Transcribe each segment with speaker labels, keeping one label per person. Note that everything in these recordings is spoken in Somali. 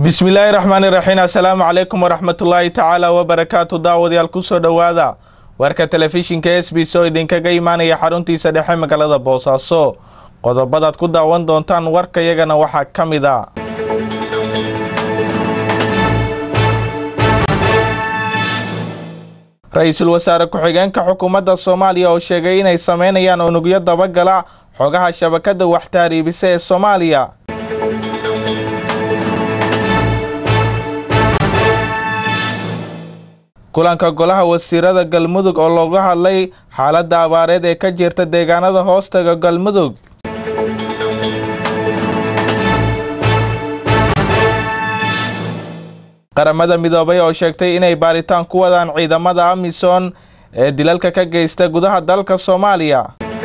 Speaker 1: bismillaahi raxmaani raxiim assalaamu calaykum waraxmatullaahi tacaala wabarakaatu daawadayaal kusoo dhowaada warka telefishinka s b s oo idinkaga imaanaya xaruntiisa dhexe magaalada boosaaso qodobadaad ku daawan doontaan warkayagana waxaa ka mid a ra-iisul wasaare ku-xigeenka xukuumadda soomaaliya oo sheegay inay sameynayaan unugyo dabagala xogaha shabakada waxtaariibisa ee soomaaliya kulanka golaha wasiirada galmudug oo looga hadlay xaaladda abaareed ee ka jirta deegaanada hoostaga galmudug qaramada midoobay oo sheegtay inay baaritaan ku wadaan ciidamada amisom ee dilalka ka geysta gudaha dalka soomaaliya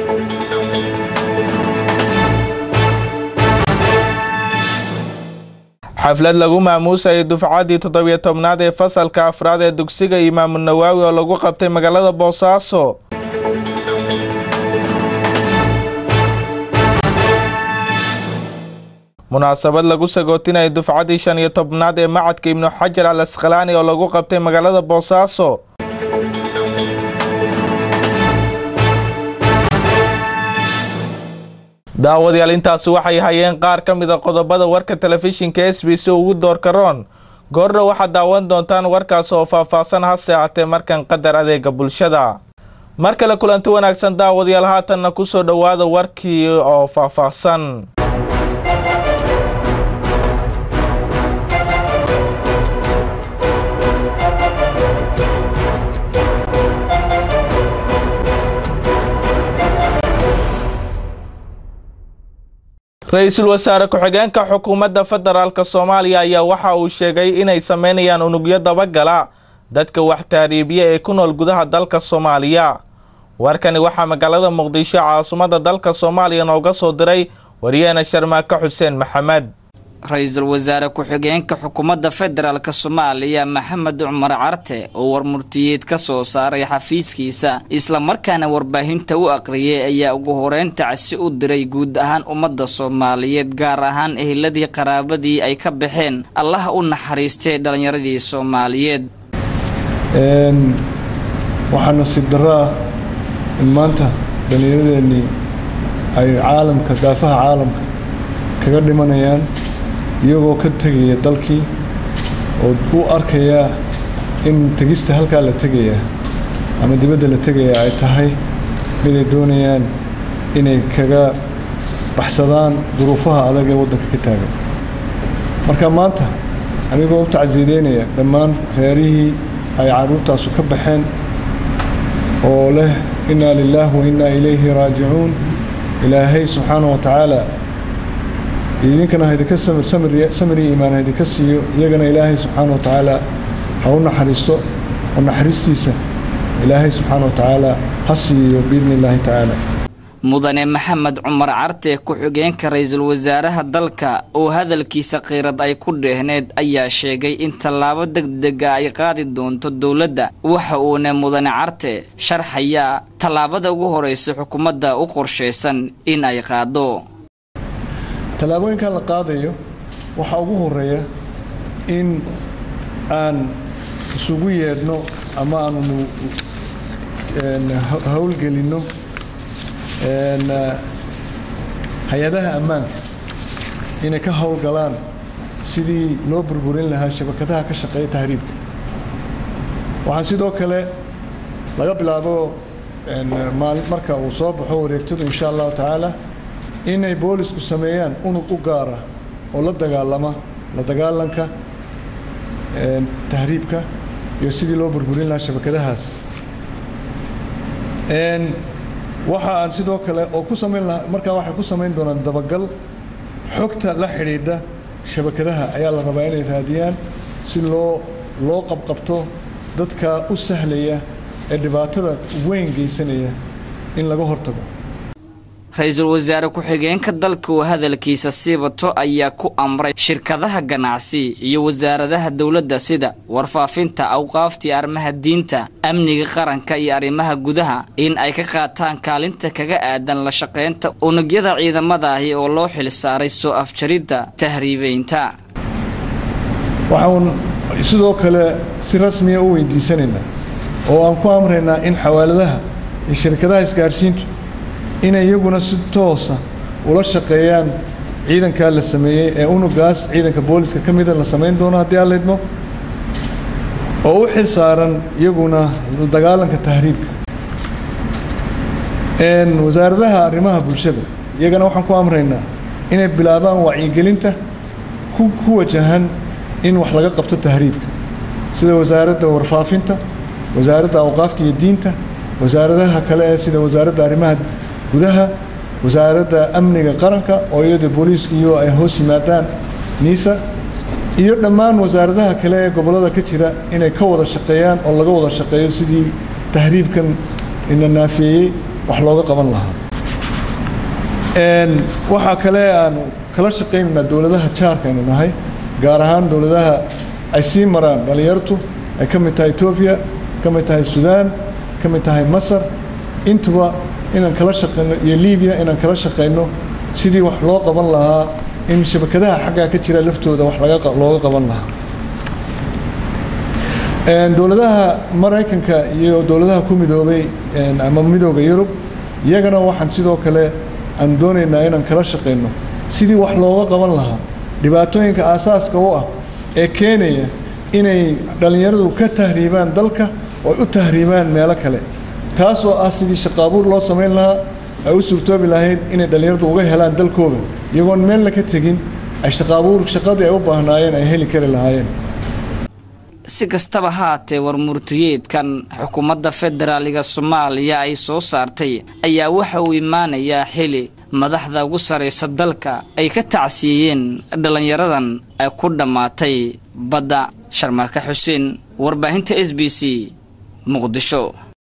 Speaker 1: xaflad lagu maamuusayay dufcaddii toddobiyo tobnaad ee fasalka afraad ee dugsiga imaamu nawaawi oo lagu qabtay magaalada boosaaso munaasabad lagu sagootinayay dufcaddii shan iyo tobnaad ee macadka ibnu xajar al asqalaani oo lagu qabtay magaalada boosaaso daawadayaal intaasi waxay hayeen qaar ka mid a qodobada warka telefishinka s b c ugu doorka roon goordha waxaad daawan doontaan warkaas oo faahfaahsan hase ahatee markan qadar adeega bulshada mar kale kulanti wanaagsan daawadayaal haatanna kusoo dhowaada warkii oo faahfaahsan ra-iisul wasaare ku-xigeenka xukuumadda federaalk soomaaliya ayaa waxa uu sheegay inay sameynayaan unugyo dabagala dadka wax taariibiya ee ku nool gudaha dalka soomaaliya warkani waxaa magaalada muqdisho caasimadda dalka soomaaliya nooga soo diray wariyaheena sharmaake xuseen maxamed
Speaker 2: ra-iisul wasaare ku-xigeenka xukuumadda federaalk soomaaliya maxamed cumar carte oo warmurtiyeed ka soo saaray xafiiskiisa islamarkaana warbaahinta u aqriyay ayaa ugu horeyn tacsi u diray guud ahaan ummadda soomaaliyeed gaar ahaan eheladii qaraabadii ay ka baxeen allaha u naxariistay dhallinyaradii soomaaliyeed
Speaker 3: waxaa nasiib darro ah in maanta dhallinyaradeenii ay caalamka daafaha caalamka kaga dhimanayaan iyagoo ka tegaya dalkii oo u arkayaa in tegista halkaa la tegayaa ama dibadda la tegayaa ay tahay miday doonayaan inay kaga baxsadaan duruufaha adag ee waddanka ka taagan marka maanta anigoo u tacsiideynaya dhammaan reerihii ay carruurtaasu ka baxeen oo leh innaa lilaah wa innaa ilayhi raajicuun ilaahay subxaana wa tacaala idinkana haidinka samiri iimaan haidinka siiyo iyagana ilaahay subxaana wa tacaala ha u naxariisto oo naxariistiisa ilaahay subxaana wa tacaala ha siiyo biidni illaahi tacaala
Speaker 2: mudane maxamed cumar carte ku-xigeenka ra-iisul wasaaraha dalka oo hadalkiisa khiirad ay ku dheehneed ayaa sheegay in tallaabo degdega ay qaadi doonto dowladda waxa uuna mudane carte sharxayaa tallaabada ugu horeysa xukuumadda u qorshaysan in ay qaado
Speaker 3: tallaabooyinkan la qaadayo waxaa ugu horeeya in aan isugu yeedhno ama aanu howlgelinno hay-adaha ammaanka inay ka howlgalaan sidii loo burburin lahaa shabakadaha ka shaqeeya tahriibka waxaan sidoo kale laga bilaabo marka uu soo baxo wareegtadu insha allahu tacaala inay boolisku sameeyaan unug u gaara oo la dagaalama la dagaalanka tahriibka iyo sidii loo burburin lahaa shabakadahaas waxa aan sidoo kale oo ku samayn lahaa markaa waxay ku samayn doonaan dabagal xogta la xidhiidha shabakadaha ayaa la rabaa inay raadiyaan si loo loo qabqabto dadka u sahlaya ee dhibaatada weyn geysanaya in laga hortago
Speaker 2: ra-iisul wasaare ku-xigeenka dalka oo hadalkiisa sii bato ayaa ku amray shirkadaha ganacsi iyo wasaaradaha dowladda sida warfaafinta awqaaftii arrimaha diinta amniga qaranka iyo arrimaha gudaha in ay ka qaataan kaalinta kaga aadan la shaqaynta unugyada ciidamada ahi oo loo xil saaray soo afjaridda tahriibeynta
Speaker 3: waxaan sidoo kale si rasmiya u weydiisanaynaa oo aan ku amraynaa in xawaaladaha iyo shirkadaha isgaarsiintu inay iyaguna si toosa ula shaqeeyaan ciidankaa la sameeyey ee unugaas ciidanka booliska ka mida la samayn doono haddii aan laydmo oo u xil saaran iyaguna dagaalanka tahriibka wasaaradaha arrimaha bulshada iyagana waxaan ku amraynaa inay bilaabaan wacyigelinta ku wajahan in wax laga qabto tahriibka sida wasaaradda warfaafinta wasaaradda awqaafta iyo diinta wasaaradaha kale ee sida wasaaradda arrimaha gudaha wasaaradda amniga qaranka oo iyada booliiska iyo ay hoos yimaadaan niisa iyo dhammaan wasaaradaha kale ee gobollada ka jira inay ka wada shaqeeyaan oo laga wada shaqeeyo sidii tahriibkan ina naafeeyey wax looga qaban lahaa waxaa kale aan kala shaqaynaynaa dowladaha jaarka aynu nahay gaar ahaan dowladaha ay sii maraan dhallinyartu ay ka mid tahay etoobiya ka mid tahay suudaan ka mid tahay masar intuba inaan kala shaqayno iyo libiya inaan kala shaqayno sidii wax loo qaban lahaa in shabakadaha xaggaa ka jira laftooda wax looga qaban lahaa dowladaha maraykanka iyo dowladaha ku midoobay ama midooda yurub iyagana waxaan sidoo kale aan doonaynaa inaan kala shaqayno sidii wax looga qaban lahaa dhibaatooyinka aasaaska u ah ee keenaya inay dhallinyaradu ka tahriibaan dalka oo u tahriibaan meelo kale taas oo ah sidii shaqaabuur loo samayn lahaa ay u suurtoobi lahayd inay dhallinyaradu uga helaan dalkooda iyagoon meelna ka tegin ay shaqaabuur shaqadii ay u baahnaayeen ay heli kari lahaayeen
Speaker 2: si kastaba haatee warmurtiyeedkan xukuumadda federaaliga soomaaliya ay soo saartay ayaa waxa uu imaanayaa xili madaxda ugu saraysa dalka ay ka tacsiiyeen dhallinyaradan ay ku dhammaatay badda sharmaaka xuseen warbaahinta s b c muqdisho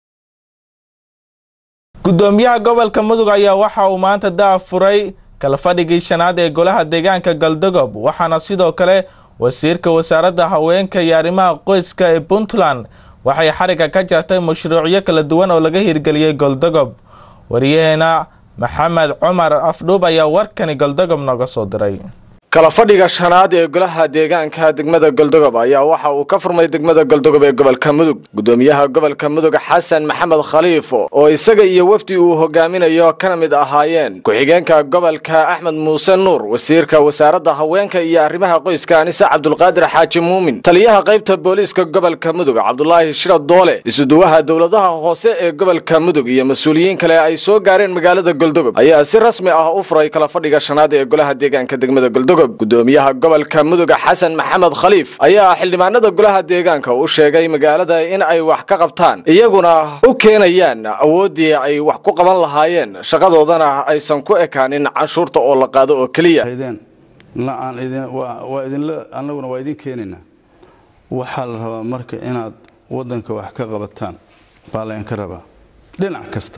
Speaker 1: gudoomiyaha gobolka mudug ayaa waxa uu maanta daa furay kala fadhigii shanaad ee golaha deegaanka galdogob waxaana sidoo kale wasiirka wasaaradda haweenka iyo arrimaha qoyska ee puntland waxay xariga ka jartay mashruucyo kala duwan oo laga hirgeliyey goldogob wariyaheena maxamed cumar afdhuub ayaa warkani goldogob nooga soo diray
Speaker 4: kala fadhiga shanaad ee golaha deegaanka degmada goldogob ayaa waxa uu ka furmay degmada goldogob ee gobolka mudug gudoomiyaha gobolka mudug xasan maxamed khaliifo oo isaga iyo wafdi uu hogaaminayo kana mid ahaayeen ku-xigeenka gobolka axmed muuse nuur wasiirka wasaaradda haweenka iyo arrimaha qoyska anise cabdulqaadir xaaji muumin taliyaha qaybta booliiska gobolka mudug cabdulaahi shira doole isuduwaha dowladaha hoose ee gobolka mudug iyo mas-uuliyiin kale ay soo gaareen magaalada goldogob ayaa si rasmi ah u furay kala fadhiga shanaad ee golaha deegaanka degmada goldogob gudoomiyaha gobolka muduga xasan maxamed khaliif ayaa xildhibaanada golaha deegaanka u sheegay magaalada in ay wax ka qabtaan iyaguna u keenayaan awooddii ay wax ku qaban lahaayeen shaqadoodana aysan ku ekaanin canshuurta oo la qaado oo keliya
Speaker 5: waa idinla annaguna waa idin keenaynaa waxaa la rabaa marka inaad waddanka wax ka qabataan baa laydinka rabaa dhinac kasta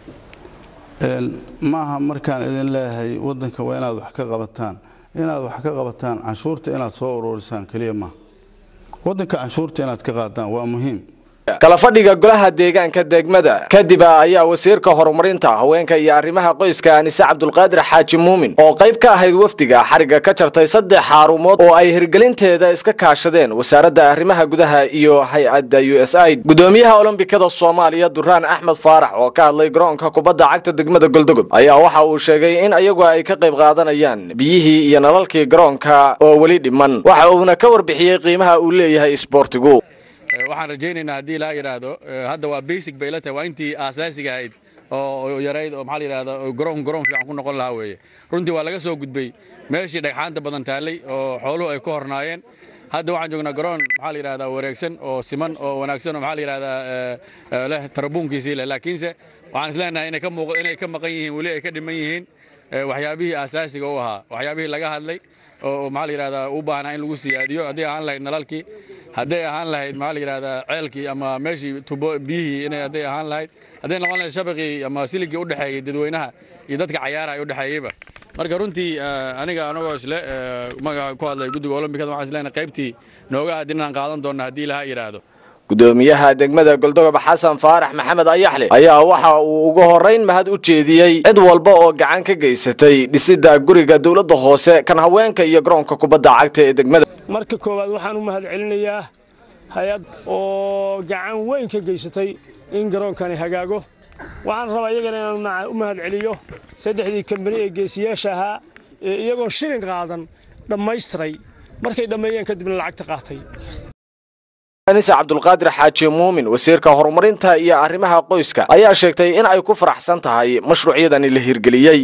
Speaker 5: maaha markaan idin leeyahay waddanka waa inaad wax ka qabataan inaad wax ka qabataan canshuurta inaad soo ururisaan keliya maaha waddanka canshuurta inaad ka qaadaan waa muhiim
Speaker 4: kala fadhiga golaha deegaanka degmada kadib ayaa wasiirka horumarinta haweenka iyo arrimaha qoyska anise cabdulqaadir xaaji muumin oo qayb ka ahayd wafdiga xariga ka jartay saddex xaarumood oo ay hirgelinteeda iska kaashadeen wasaaradda arrimaha gudaha iyo hay-adda u s i gudoomiyaha olombikada soomaaliya duraan axmed faarax oo ka hadlay garoonka kubadda cagta degmada goldogob ayaa waxa uu sheegay in ayagu ay ka qayb qaadanayaan biyihii iyo nalalkii garoonka oo weli dhiman waxa uuna ka warbixiyey qiimaha uu leeyahay isboortigu
Speaker 6: waxaan rajaynaynaa haddii laa yidhaahdo hadda waa basic bay la tahay waa intii aasaasiga ahayd oo yarayd oo maxaa la yidhahda garoon garoon fiican ku noqon lahaa weeye runtii waa laga soo gudbay meeshii dhagxaanta badan taallay oo xooluhu ay ku hornaayeen hadda waxaan joognaa garoon maxaa la yidhahdaa wareegsan oo siman oo wanaagsan oo maxaa la yidhahdaa leh tarabuunkiisii leh laakiinse waxaan isleenahay inay ka muuq inay ka maqan yihiin weli ay ka dhiman yihiin waxyaabihii aasaasiga u ahaa waxyaabihii laga hadlay oo maxaa la yidhahdaa u baahnaa in lagu siyaadiyo haddii ahaan lahayd nalalkii hadday ahaan lahayd maxaa la yidhahdaa ceelkii ama meeshii tubo biyihii inay hadday ahaan lahayd hadday noqon lahayd shabaqii ama siligii u dhexeeyey dadweynaha iyo dadka cayaara ay u dhexeeyeyba marka runtii aniga anagoo isle magaca ku hadlay guddiga olombikada waxaan isleenahay qaybtii nooga aadin inaan qaadan doonna haddii laha yidhaahdo
Speaker 4: gudoomiyaha degmada goldogob xasan faarax maxamed ayaxle ayaa waxa uu ugu horeyn mahad u jeediyey cid walba oo gacan ka geysatay dhisidda guriga dowladda hoose kan haweenka iyo garoonka kubadda cagta ee degmada
Speaker 7: marka koowaad waxaan u mahad celinayaa hay-ad oo gacan weyn ka geysatay in garoonkani hagaago waxaan rabaa iyagana inaan u mahad celiyo saddexdii kambani ee geesiyaasha ahaa ee iyagoo shilin qaadan dhammaystiray markay dhammeeyeen kadibna lacagta qaatay
Speaker 4: anise cabdulqaadir xaaji muumin wasiirka horumarinta iyo arrimaha qoyska ayaa sheegtay in ay ku faraxsan tahay mashruucyadani la hirgeliyey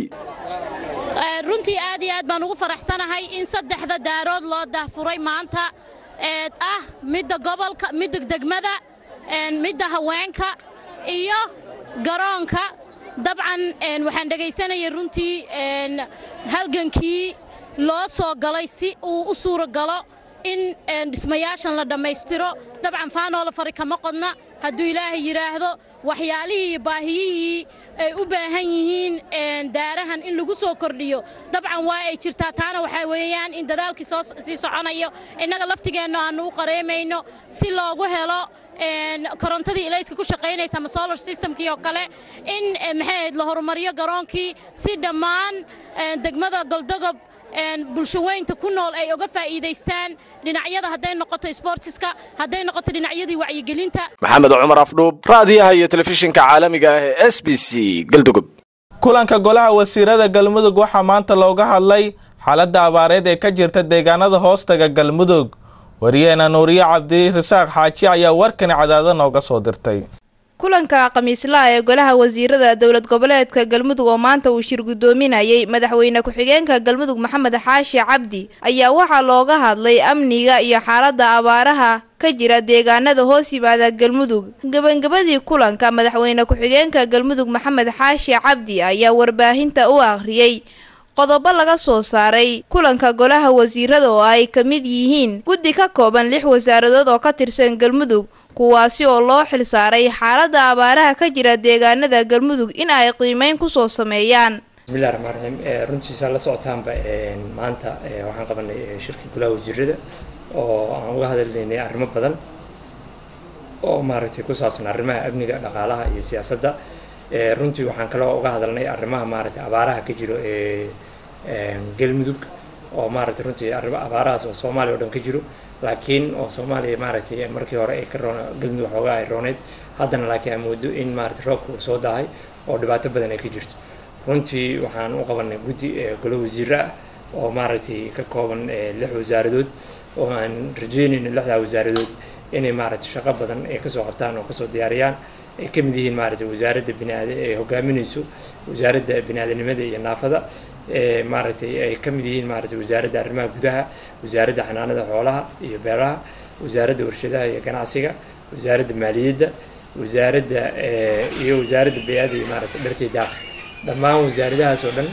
Speaker 8: runtii aad iyo aad baan ugu faraxsanahay in saddexda daarood loo daahfuray maanta ee ah midda gobolka midda degmada midda haweenka iyo garoonka dabcan waxaan dhegaysanayay runtii halgankii loo soo galay si uu u suuro galo in dhismayaashan la dhammaystiro dabcan faanoo la fari kama qodna hadduu ilaahay yidhaahdo waxyaalihii iyo baahiyihii ay u baahan yihiin daarahan in lagu soo kordhiyo dabcan waa ay jirtaa taana waxaa weeyaan in dadaalkii soo sii soconayo innaga laftigeenna aannu u qareemayno si loogu helo korontadii ilayska ku shaqaynaysa ama solar systemkii oo kale in maxay ahayd la horumariyo garoonkii si dhammaan degmada goldogob bulshaweynta ku nool ay uga faa'iidaystaan dhinacyada hadday noqoto sboortiska hadday noqoto dhinacyadii wacyigelinta
Speaker 4: maxamed cumar afdhuub raadiyaha iyo telefishinka caalamiga ah ee s b c galdogob
Speaker 1: kulanka golaha wasiirada galmudug waxaa maanta looga hadlay xaaladda abaareed ee ka jirta deegaanada hoostaga galmudug wariyeena nuuriye cabdi risaaq xaaji ayaa warkani cadaado nooga soo dirtay
Speaker 9: kulanka khamiislaha ee golaha wasiirada dowlad goboleedka galmudug oo maanta uu shir guddoominayay madaxweyne ku-xigeenka galmudug maxamed xaashi cabdi ayaa waxaa looga hadlay amniga iyo xaaladda abaaraha ka jira deegaanada hoos yimaada galmudug gebagabadii kulanka madaxweyne ku-xigeenka galmudug maxamed xaashi cabdi ayaa warbaahinta u akhriyey qodobo laga soo saaray kulanka golaha wasiirada oo ay ka mid yihiin guddi ka kooban lix wasaaradood oo ka tirsan galmudug kuwaasi oo loo xilsaaray xaaladda abaaraha ka jira deegaanada galmudug in ay qiimeyn kusoo sameeyaan
Speaker 10: bismillahi raxmaan raxiim runtiisa la socotaanba maanta waxaan qabanay shirkii golaha wasiirada oo aan uga hadalnaynay arrimo badan oo maaragtay ku saabsan arrimaha amniga dhaqaalaha iyo siyaasadda runtii waxaan kaloo uga hadalnay arrimaha maaragtay abaaraha ka jiro ee galmudug oo maaragtay runtii arrimo abaarahaas oo soomaaliya oo dhan ka jiro laakiin oo soomaaliya maaragtay markii hore ay ka roon galmudug waxoogaa ay rooneyd haddana laakiin aan moodo in maaragtay roobka uu soo daahay oo dhibaato badan ay ka jirto runtii waxaan u qabanay guddi golo wasiiro ah oo maaragtay ka kooban lix wasaaradood oo aan rajeynayno lixdaa wasaaradood inay maaragtay shaqo badan ay kasoo qabtaan oo kasoo diyaariyaan ay ka mid yihiin maaragtay wasaaradda biniaad ay hogaaminayso wasaaradda biniaadanimada iyo naafada maaragtay ay ka mid yihiin maaragtay wasaaradda arrimaha gudaha wasaaradda xanaanada xoolaha iyo beeraha wasaaradda warshadaha iyo ganacsiga wasaaradda maaliyadda wasaaradda iyo wasaaradda bay-ada iyo maaragtay dhartay daaqa dhammaan wasaaradahaas oo dhan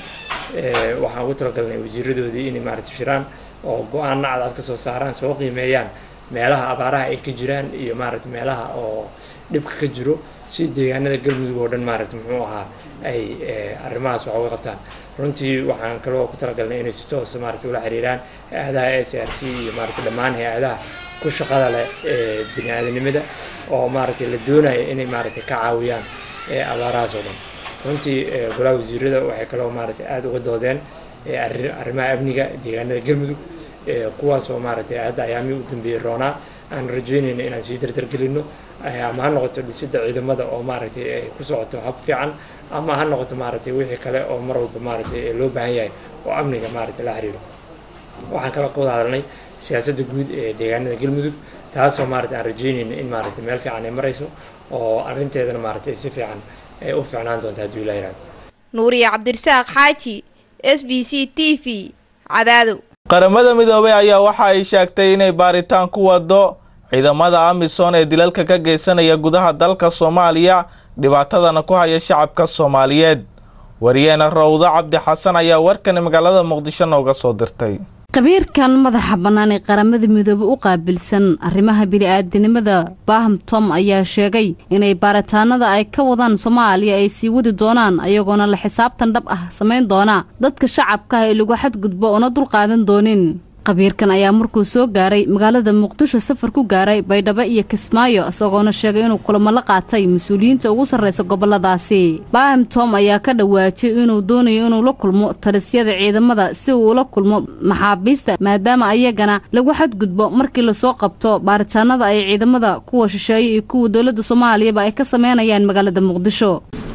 Speaker 10: waxaan ugu talagalnay wasiiradoodii inay maaragtay shiraan oo go-aanna cadcad ka soo saaraan soo qiimeeyaan meelaha abaaraha ay ka jiraan iyo maaragtay meelaha oo dhibka ka jiro si deegaanada galmudug oo dhan maaragtay muxuu ahaa ay arrimahaas wax uga qabtaan runtii waxaan kaloo ku talagalnay inay si toos maaragtay ula xiriiraan hay-adaha s r c iyo maaragtay dhammaan hay-adaha ku shaqada leh ee bini-aadanimada oo maaragtay la doonaya inay maaragtay ka caawiyaan abaarahaas oo dhan runtii golaha wasiirada waxay kaloo maaragtay aada uga doodeen arrimaha amniga deegaanada galmudug kuwaas oo maaragtay hadda ayaamihii u dambeeyey roonaa aan rajeynayno inaan sii dardargelino ama ha noqoto dhisidda ciidamada oo maaragtay ay ku socoto hab fiican ama ha noqoto maaragtay wixii kale oo mar walba maaragtay loo baahan yahay oo amniga maaragtay la xiriiro waxaan kala ka wada hadalnay siyaasadda guud ee deegaanada galmudug taasoo maaragtay aan rajeynayno in maaragtay meel fiican ay marayso oo arrinteedana maaragtay si fiican ay u fiicnaan doonta hadduu ilaa yihahdo
Speaker 9: nuuriye cabdirasaaq xaaji s b c t v cadaado
Speaker 1: qaramada midoobay ayaa waxa ay sheegtay inay baaritaan ku wado ciidamada amisom ee dilalka ka geysanaya gudaha dalka soomaaliya dhibaatadana ku haya shacabka soomaaliyeed wariyeena rawdo cabdi xasan ayaa warkani magaalada muqdisho nooga soo dirtay
Speaker 11: khabiirkan madaxa bannaan ee qaramada midoobe u qaabilsan arrimaha bini-aadanimada baham tom ayaa sheegay inay baaritaanada ay ka wadaan soomaaliya ay sii wadi doonaan ayagoona la xisaabtan dhab ah samayn doona dadka shacabka ah ee lagu xadgudbo oona dulqaadan doonin khabiirkan ayaa markuu soo gaaray magaalada muqdisho safar ku gaaray baydhabo iyo kismaayo isagoona sheegay inuu kulamo la qaatay mas-uuliyiinta ugu sarraysa goboladaasi baaham tom ayaa ka dhawaajiyay inuu doonayo inuu la kulmo talisyada ciidamada si uu ula kulmo maxaabiista maadaama ayagana lagu xadgudbo markii lasoo qabto baaritaanada ay ciidamada kuwa shisheeye iyo kuwa dowladda soomaaliyaba ay ka sameynayaan magaalada muqdisho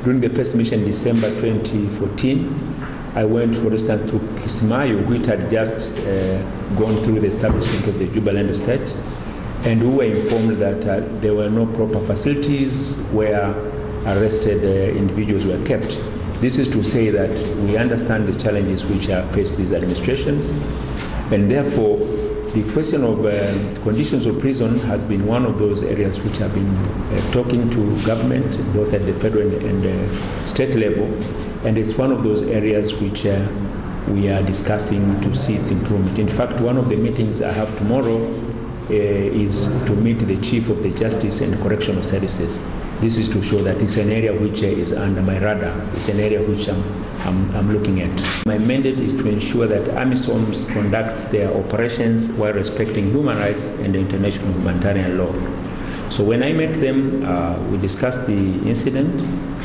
Speaker 12: I went, for instance, to Kismayo, which had just uh, gone through the establishment of the Jubaland state, and we were informed that uh, there were no proper facilities where arrested uh, individuals were kept. This is to say that we understand the challenges which are faced these administrations, and therefore the question of uh, conditions of prison has been one of those areas which have been uh, talking to government, both at the federal and, and uh, state level, and it's one of those areas which uh, we are discussing to see its improvement. In fact, one of the meetings I have tomorrow uh, is to meet the chief of the Justice and Correctional Services. This is to show that it's an area which uh, is under my radar. It's an area which I'm, I'm, I'm looking at. My mandate is to ensure that AMISOM conducts their operations while respecting human rights and the international humanitarian law. So when I met them, uh, we discussed the incident.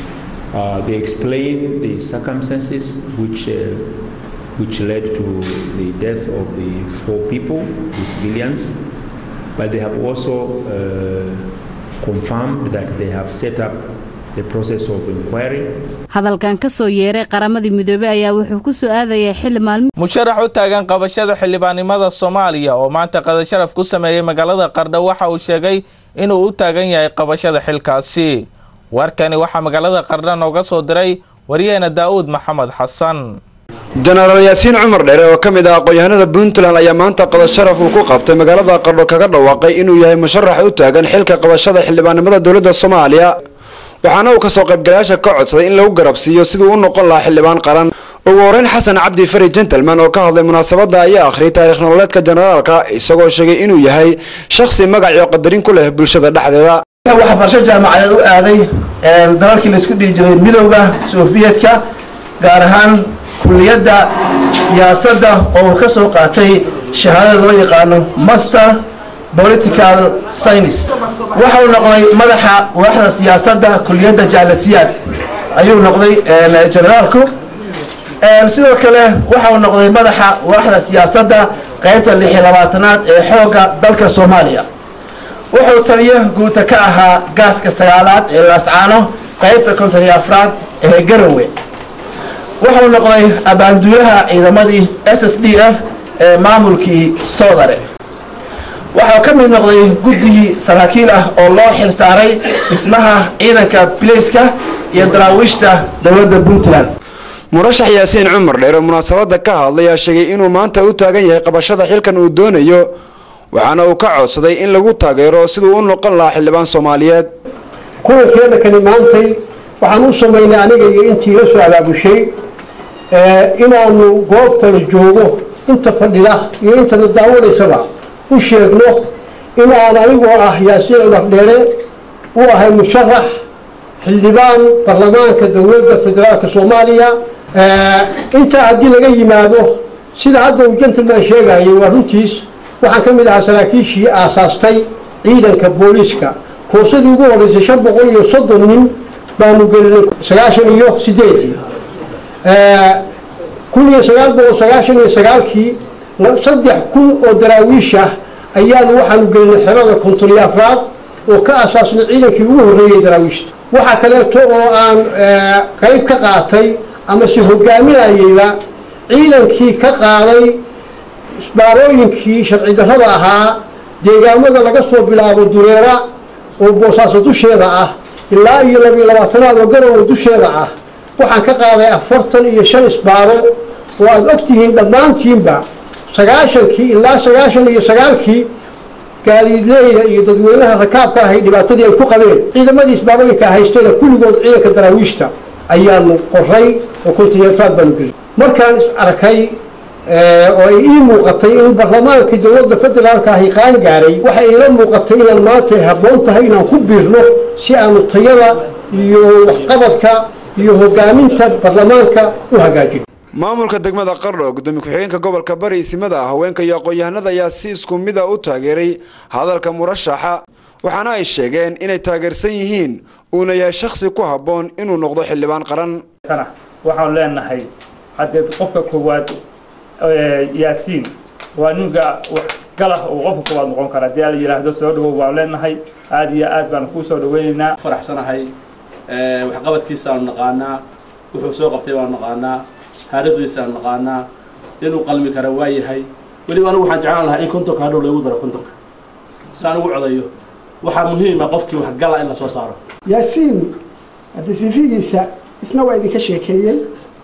Speaker 12: Uh, they explained the circumstances which, uh, which led to the death of the four people, the civilians, but they have also uh, confirmed that they have set up the process of inquiry.
Speaker 11: hadalkan ka soo yeeray qaramadii midoobey ayaa wuxuu ku soo aadayay xilli maalmi
Speaker 1: musharax u taagan qabashada xildhibaannimada soomaaliya oo maanta qadasharaf ku sameeyey magaalada qardho waxa uu sheegay inuu u taagan yahay qabashada xilkaasi warkani waxaa magaalada qardho nooga soo diray wariyaheena daa'uud maxamed xasan
Speaker 13: jenaraal yaasiin cumar dheere oo ka mid ah aqoon-yahanada puntland ayaa maanta qadasharaf uu ku qabtay magaalada qardho kaga dhawaaqay inuu yahay musharax u taagan xilka qabashada xildhibaannimada dowladda soomaaliya waxaana uu kasoo qaybgalayaasha ka codsaday in lagu garabsiiyo siduu u noqon lahaa xildhibaan qaran ugu horeyn xasan cabdi fari gentleman oo ka hadlay munaasabadda ayaa akhriyay taariikh nololeedka jenaraalka isagoo sheegay inuu yahay shakhsi magac iyo qadarin ku leh bulshada dhexdeeda
Speaker 14: waxbarasho jaamacadeed u aaday dalalkii laisku dhihi jiray midowda sofiyeetka gaar ahaan kulliyadda siyaasadda oo uu ka soo qaatay shahaadada loo yaqaano master political science waxa uu noqday madaxa waaxda siyaasadda kulliyadda jaalasiyaad ayuu noqday generaalku sidoo kale waxa uu noqday madaxa waaxda siyaasadda qaybta lix iyo labaatanaad ee xoogga dalka soomaaliya wuxuu taliyo guuta ka ahaa gaaska sagaalaad ee laascaano qaybta konton iyo afraad ee garowe wuxuu noqday abaanduulaha ciidamadii s s d f ee maamulkii soodare waxaa ka mid noqday guddigii saraakiil ah oo loo xil saaray dhismaha ciidanka bilayska iyo daraawiishta dowladda puntland
Speaker 13: murashax yaasiin cumar dheer oo munaasabadda ka hadlayaa sheegay inuu maanta u taagan yahay qabashada xilkan uu doonayo waxaana uu ka codsaday in lagu taageero siduu u noqon lahaa xildhibaan soomaaliyeed
Speaker 15: kulankeena kani maantay waxaan u samaynay aniga iyo intii la soo abaabushay inaanu goobtana joogo inta fadhida iyo intana daawanaysaba u sheegno in aan anigoo ah yaasiin cumar dheere u ahay musharax xildhibaan baarlamaanka dowladda federaalka soomaaliya intaa haddii laga yimaado sida hadda uu gentleman sheegayay waa runtiis waxaan ka mid ahaa saraakiishii aasaastay ciidanka booliiska koosadii ugu horreysay shan boqol iyo soddon nin baanu gelinay sagaashan iyo sideedii kun iyo sagaal boqol sagaashan iyo sagaalkii saddex kun oo daraawiish ah ayaanu waxaanu gelinay xerada konton iyo afraad oo ka asaasnay ciidankii ugu horreeyey daraawiishta waxaa kaleeto oo aan qayb ka qaatay ama se hogaaminayeyba ciidankii ka qaaday isbaarooyinkii sharci darrada ahaa deegaamada laga soo bilaabo dureera oo boosaaso dusheeda ah ilaa iyo labiyo labaatanaad oo garowe dusheeda ah waxaan ka qaaday afartan iyo shan isbaaro oo aada ogtihiin dhammaantiinba sagaashankii ilaa sagaashan iyo sagaalkii gaadiidleyda iyo dadweynaha rakaabka ahay dhibaatadii ay ku qabeen ciidamadii isbaarooyinka haystayna kulligood ciidanka daraawiishta ayaanu qoray oo kontiyafaad baanu gelin markaan is arkay oo ay ii muuqatay in baarlamaankii dowladda federaalka ahi qaan gaaray waxay iila muuqatay inaan maanta habboon tahay inaan ku biirno si aanu tayada iyo waxqabadka iyo hogaaminta baarlamaanka u hagaajin
Speaker 13: maamulka degmada qardho gudoomiye ku-xigeenka gobolka bari isimada haweenka iyo aqoon-yahanada ayaa si isku mida u taageeray hadalka murashaxa waxaana ay sheegeen inay taageersan yihiin uuna yahay shakhsi ku habboon inuu noqdo xildhibaan qaran
Speaker 16: waxaan leenahay haddee qofka koowaad yaasiin waa ninka galah uu qofka koowaad noqon kara haddii la yidhaahdo soo dhawow waan leenahay aada iyo aad baan kuu soo dhaweynaynaa
Speaker 17: faraxsanahay waxqabadkiisa aanu naqaanaa wuxuu soo qabtay baanu naqaanaa taariikhdiisa aanu naqaanaa inuu qalmi kara waa yahay weliba anigu waxaan jeclaan lahaa in kontonka hadhow lagu daro kontonka si aan ugu codayo waxaa muhiima qofkii wax gala in la soo saaro
Speaker 18: yaasiin haddii sifigiisa isna waa idinka sheekeeyey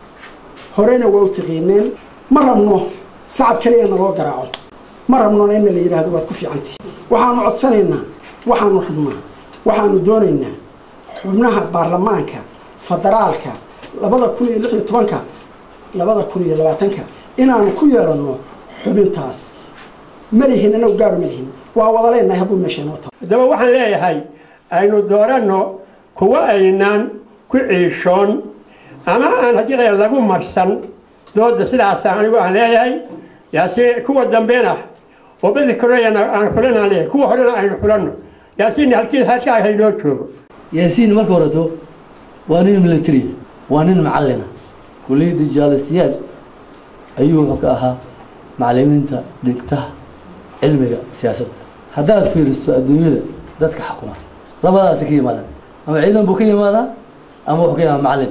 Speaker 18: horena waa u taqiineen ma rabno sacab kaliya naloo garaaco ma rabnona in la yidhaahdo waad ku fiicantihi waxaanu codsanaynaa waxaanu rabnaa waxaanu doonaynaa xubnaha baarlamaanka federaalka labada kun iyo lix iyo tobanka labada kun iyo labaatanka inaanu ku yeeranno xubintaas malihin anagu gaaro malihin waa wada leenahay hadduu meesha inoo tago
Speaker 15: haddaba waxaan leeyahay aynu dooranno kuwa aynaan ku ciishoon ama aan haddii la lagu marsan dooda sidaasa anigu aan leeyahay yaasi kuwa dambena oo bedi koreyana aan xulanaan leeyahay kuwa horena aynu xulanno yaasiin halkii halkaa haynoo joogo
Speaker 19: yaasiin marka horeto waa nin military waa nin macallina kulliyadda jaalisiyaad ayuu wuxuu ka ahaa macallimiinta dhigta cilmiga siyaasadda haddaad fiiriso adduunyada dadka xukuma labadaasi ka yimaadaan ama ciidan buu ka yimaadaa ama wuxuu ka yimaada macallin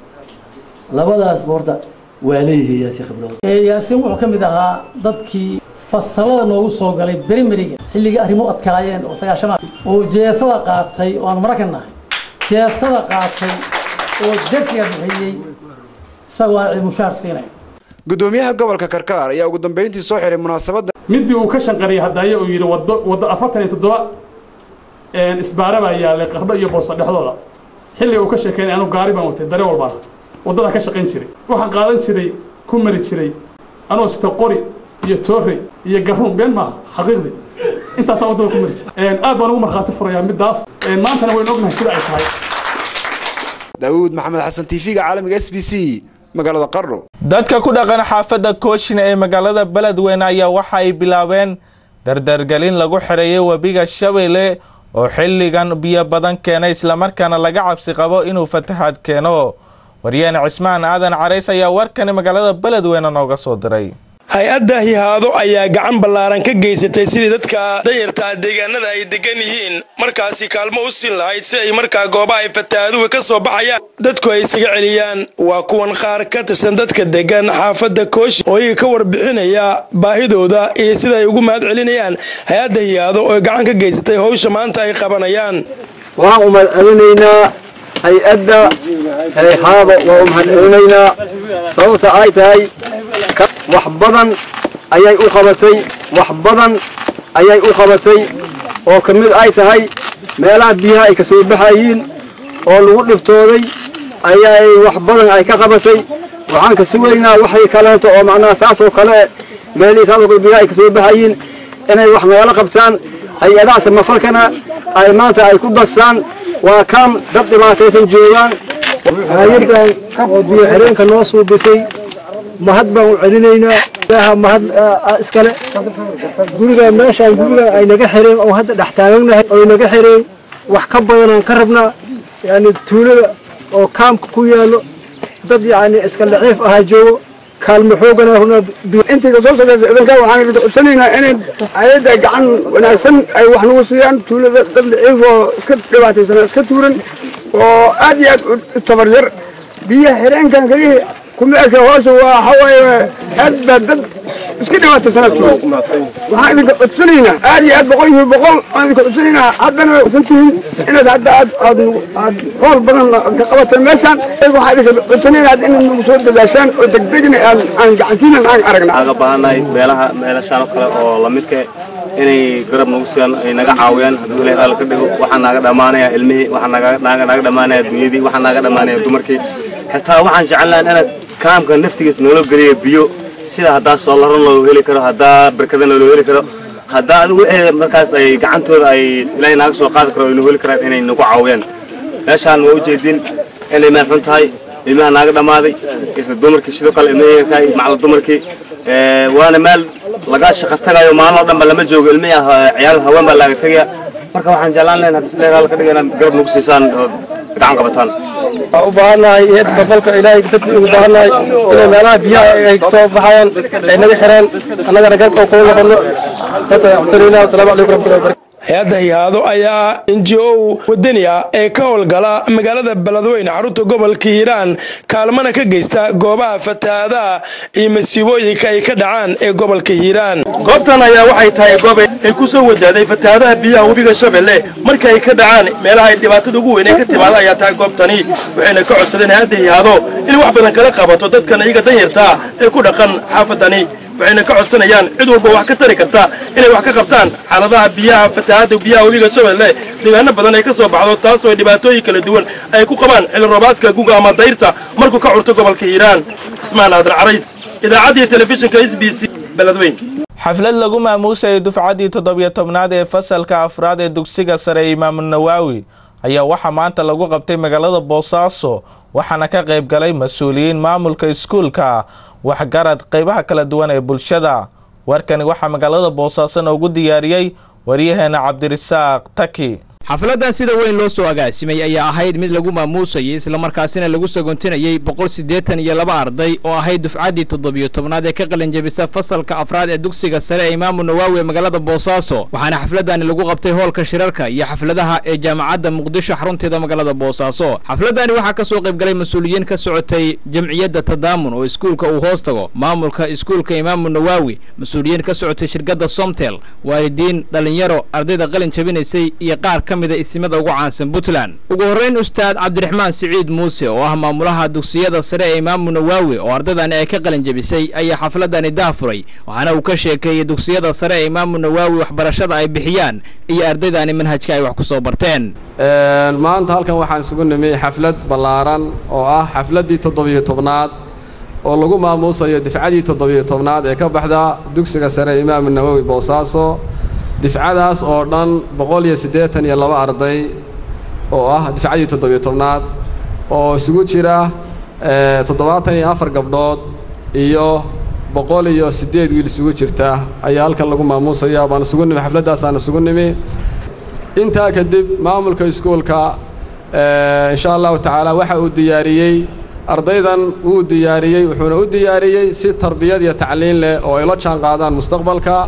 Speaker 19: labadaasba horta waa leeyihiin yaasiin khibrado
Speaker 20: yaasiin wuxuu ka mid ahaa dadkii fasalada noogu soo galay berimeriga xilligii arrimo adkaayeen oo sagaashamaad oo jeesada qaatay oo aan marakan nahay jeesada qaatay oo dersiga bixiyey isagoo aan cilmushaar siinay
Speaker 13: gudoomiyaha gobolka karkaar ayaa ugu dambeyntii soo xiray munaasabadda
Speaker 21: midii uu ka shanqariyay hadaaye uu yidhi wado waddo afartan iyo toddoba isbaara baa yaallay qardho iyo booso dhexdooda xilliga uu ka sheekeynay anu gaari baan watay dare walbaan waddada ka shaqayn jiray waxaan qaadan jiray ku mari jiray anoo sita qori iyo toorey iyo garuun been maaha xaqiiqdii intaasaan waddada ku mari jiray aad baan ugu markhaati furayaa middaas maantana waynu ognahay sida ay tahay
Speaker 13: daawuud maxamed xasan tv-ga caalamiga s b c magaalada qardho
Speaker 1: dadka ku dhaqan xaafadda kooshin ee magaalada beledweyne ayaa waxa ay bilaabeen dardargelin lagu xereeyay webiga shabeelle oo xilligan biyo badan keenay islamarkaana laga cabsi qabo inuu fatahaad keeno waryaane cismaan aadan carays ayaa warkani magaalada beledweyne nooga soo diray
Speaker 22: hay-adda hihaado ayaa gacan ballaaran ka geysatay sidii dadka danyartaa deegaanada ay degan yihiin markaasi kaalmo u siin lahayd si ay markaa goobaha ay fataahaduhu ka soo baxayaan dadku ay isaga celiyaan waa kuwan qaar ka tirsan dadka degan xaafadda kooshi oo iyaga ka warbixinaya baahidooda iyo sida ay ugu mahad celinayaan hay-adda hihaado oo gacan ka geysatay howsha maanta ay qabanayaan
Speaker 23: waxaan u mahad celinaynaa hay-adda hayhaado waa u mahad celinaynaa sababta ay tahay wax badan ayay u qabatay wax badan ayay u qabatay oo ka mid ay tahay meelaha biyaha ay ka soo baxayiin oo lagu dhibtooday ayay wax badan ay ka qabatay waxaan ka sugaynaa waxay kaleento oo macnaha saas oo kale meelihii saas oo kale biyaha ay ka soo baxayiin inay wax nagala qabtaan hay-adaha samafalkana ay maanta ay ku dastaan waa kan dad dhibaataysan joogaan hay-adan oo biyo xireenka noo suubisay mahad baan u celinaynaa ilaaha mahad iskale guriga meeshaan guriga ay naga xireen oo hadda dhex taaganahay oy naga xireen wax ka badanaan ka rabnaa yani tuulada oo kaamka ku yaalo dad yani iska daciif ahaa joogo kaalmo xoogana runaa
Speaker 24: intii kasoo socdaysa idinka waxaan codsanaynaa inay hay-adda gacan wanaagsan ay wax nagu siiyaan tuulada dad daciif oo iska dhibaataysan iska tuuran oo aad iyo aad u tabar yar biyaha xireenkan kaliya kuma eka hoose waa waxawaaye aad baa dad iska dhibaataysana tuuran waxaan idinka codsanaynaa aad iyo aad boqol iyo boqol waan idinka codsanaynaa haddana san tihiin inaad hadda aad aad aad hool badan ka qabateen meeshaan waxaan idinka codsanaynaa in nagu soo dadaashaan oo degdegna aan aan gacantiinan aan aragna
Speaker 25: aga baahannahay meelaha meelashaan oo kale oo lamidka inay garab nagu siiyaan ay naga caawiyaan hadduu ilahay raali ka dhigo waxaa naaga dhammaanaya ilmihii waxaa naga naaga naaga dhammaanaya dunyadii waxaa naaga dhammaanaya dumarkii xitaa waxaan jeclaan inaad kaamka naftigiis noola geliya biyo sida haddaa soolaro loo heli karo haddaa barkadana loo heli karo haddaa adigu wixii markaas ay gacantooda ay ilaahay naaga soo qaadi karo ay noo heli karaan inay nagu caawiyaan meeshaan waa ujeedin inay meel xun tahay ilmaha naaga dhammaaday isla dumarkii sidoo kale ilmihii ka macalin dumarkii waana meel laga shaqo tagayo maalin oo dhanba lama joogo ilmihii ciyaal haween baa laaga tegaya marka waxaan jeclaan lahayn haddii sileegaal ka dhiga inaad garab nagu siisaan oo gacan qabataan
Speaker 2: waxaan u baahannahay heed sabalka ilaahay dartii ugu baahannahay inay meelaha biyaha ay soo baxayaan ay naga xiraan annagana garab oo kula noqono saas ayaan codsanayna wasalaamu calaykum waraxmatullahi wabarakatu
Speaker 22: hay-adda hihaado ayaa n g o wadani ah ee ka howlgala magaalada beledweyne xarunta gobolka hiiraan kaalmana ka geysta goobaha fatahaadaha iyo masiibooyinka ay ka dhacaan ee gobolka hiiraan goobtan ayaa waxay tahay goob ay ku soo wajahday fatahaadaha biyaha webiga shabeelle marka ay ka dhacaan meelaha ay dhibaatada ugu weyn ee ka timaada ayaa tahay goobtani waxayna ka codsadeen hay-adda hihaado inay wax badan kala qabato dadkan iyaga danyartaa ee ku dhaqan xaafadani waxayna ka codsanayaan cid walba wax ka tari karta inay wax ka qabtaan xaaladaha biyaha fatahaada biyaha webiga shabeelle deegaano badan ay ka soo baxdo taasoo dhibaatooyin kala duwan ay ku qabaan xilli roobaadka guga ama dayrta markuu ka curto gobolka hiiraan ismaan aadan carays idaacaddii telefishinka s b c beledweyn
Speaker 1: xaflad lagu maamuusayay dufcaddii toddobiyo tobnaad ee fasalka afraad ee dugsiga sare ee imaamu nawaawi ayaa waxaa maanta lagu qabtay magaalada boosaaso waxaana ka qayb galay mas-uuliyiin maamulka iskuulka waxgarad qaybaha kala duwan ee bulshada warkani waxaa magaalada boosaaso noogu diyaariyey waryaheena cabdirisaaq taki
Speaker 3: xafladdan sida weyn loo soo agaasimay ayaa ahayd mid lagu maamuusayay islamarkaasina lagu sagontinayey boqol siddeetan iyo laba arday oo ahayd dufcaddii toddobiyo tobnaad ee ka qalinjabisa fasalka afraad ee dugsiga sare ee imaamu nawaawi ee magaalada boosaaso waxaana xafladdani lagu qabtay hoolka shirarka iyo xafladaha ee jaamacadda muqdisho xarunteeda magaalada boosaaso xafladdani waxaa ka soo qayb galay mas-uuliyiin ka socotay jamciyadda tadaamun oo iskuulka uu hoos tago maamulka iskuulka imaamu nawaawi mas-uuliyiin ka socotay shirkadda somtel waalidiin dhallinyaro ardayda qalin jabinaysay iyo qaar ka isimada ugu caansan puntland ugu horreyn ustaad cabdiraxmaan siciid muuse oo ah maamulaha dugsiyada sare ee imaamu nawaawi oo ardaydani ay ka qalin jabisay ayaa xafladani daafuray waxaana uu ka sheekeeyey dugsiyada sare ee imaamu nawaawi waxbarashada ay bixiyaan iyo ardaydani manhajka ay wax ku soo barteen
Speaker 5: maanta halkan waxaan isugu nimi xaflad ballaaran oo ah xafladdii toddobiyo tobnaad oo lagu maamuusayo difcadii toddobiyo tobnaad ee ka baxda dugsiga sare ee imaamu nawaawi boosaaso difcadaas oo dhan boqol iyo siddeetan iyo laba arday oo ah difcadii toddobiyo tobnaad oo isugu jira toddobaatan iyo afar gabdhood iyo boqol iyo siddeed wiil isugu jirta ayaa halkan lagu maamuusaya baan isugu nimi xafladdaasaan isugu nimi intaa kadib maamulka iskuulka insha allahu tacaala waxa uu diyaariyey ardaydan wuu diyaariyey wuxuuna u diyaariyey si tarbiyad iyo tacliin leh oo ay la jaan qaadaan mustaqbalka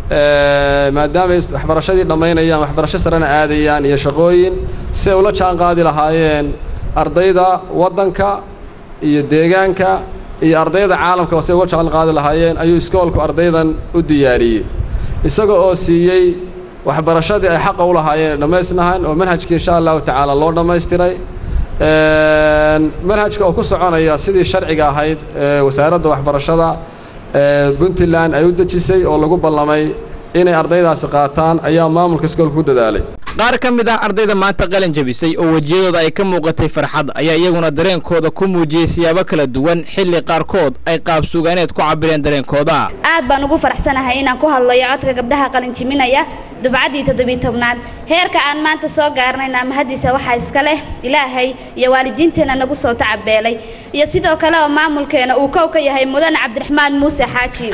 Speaker 5: maadaamay waxbarashadii dhammaynayaan waxbarasho sarena aadayaan iyo shaqooyin si ay ula jaan qaadi lahaayeen ardayda waddanka iyo deegaanka iyo ardayda caalamka si ay uga jaan qaadi lahaayeen ayuu iskoolku ardaydan u diyaariyey isaga oo siiyey waxbarashadii ay xaqa u lahaayeen dhammaysnahan oo manhajkii insha allahu tacaala loo dhammaystiray manhajka oo ku soconaya sidii sharciga ahayd wasaaradda waxbarashada puntland ay u dejisay oo lagu ballamay inay ardaydaasi qaataan ayaa maamulka iskoolka ku dadaalay
Speaker 3: qaar ka mid ah ardayda maanta qalin jabisay oo wejiyadooda ay ka muuqatay farxad ayaa iyaguna dareenkooda ku muujiyey siyaabo kala duwan xilli qaarkood ay qaab sugaaneed ku cabireen dareenkooda
Speaker 6: aad baan ugu faraxsanahay inaan ku hadlayo codka gabdhaha qalin jiminaya dufcaddii toddobiy tobnaad heerka aan maanta soo gaarnayna mahadiisa waxaa iska leh ilaahay iyo waalidiinteenna nagu soo tacabeelay iyo sidoo kale oo maamulkeena uu kow ka yahay mudan cabdiraxmaan muuse xaaji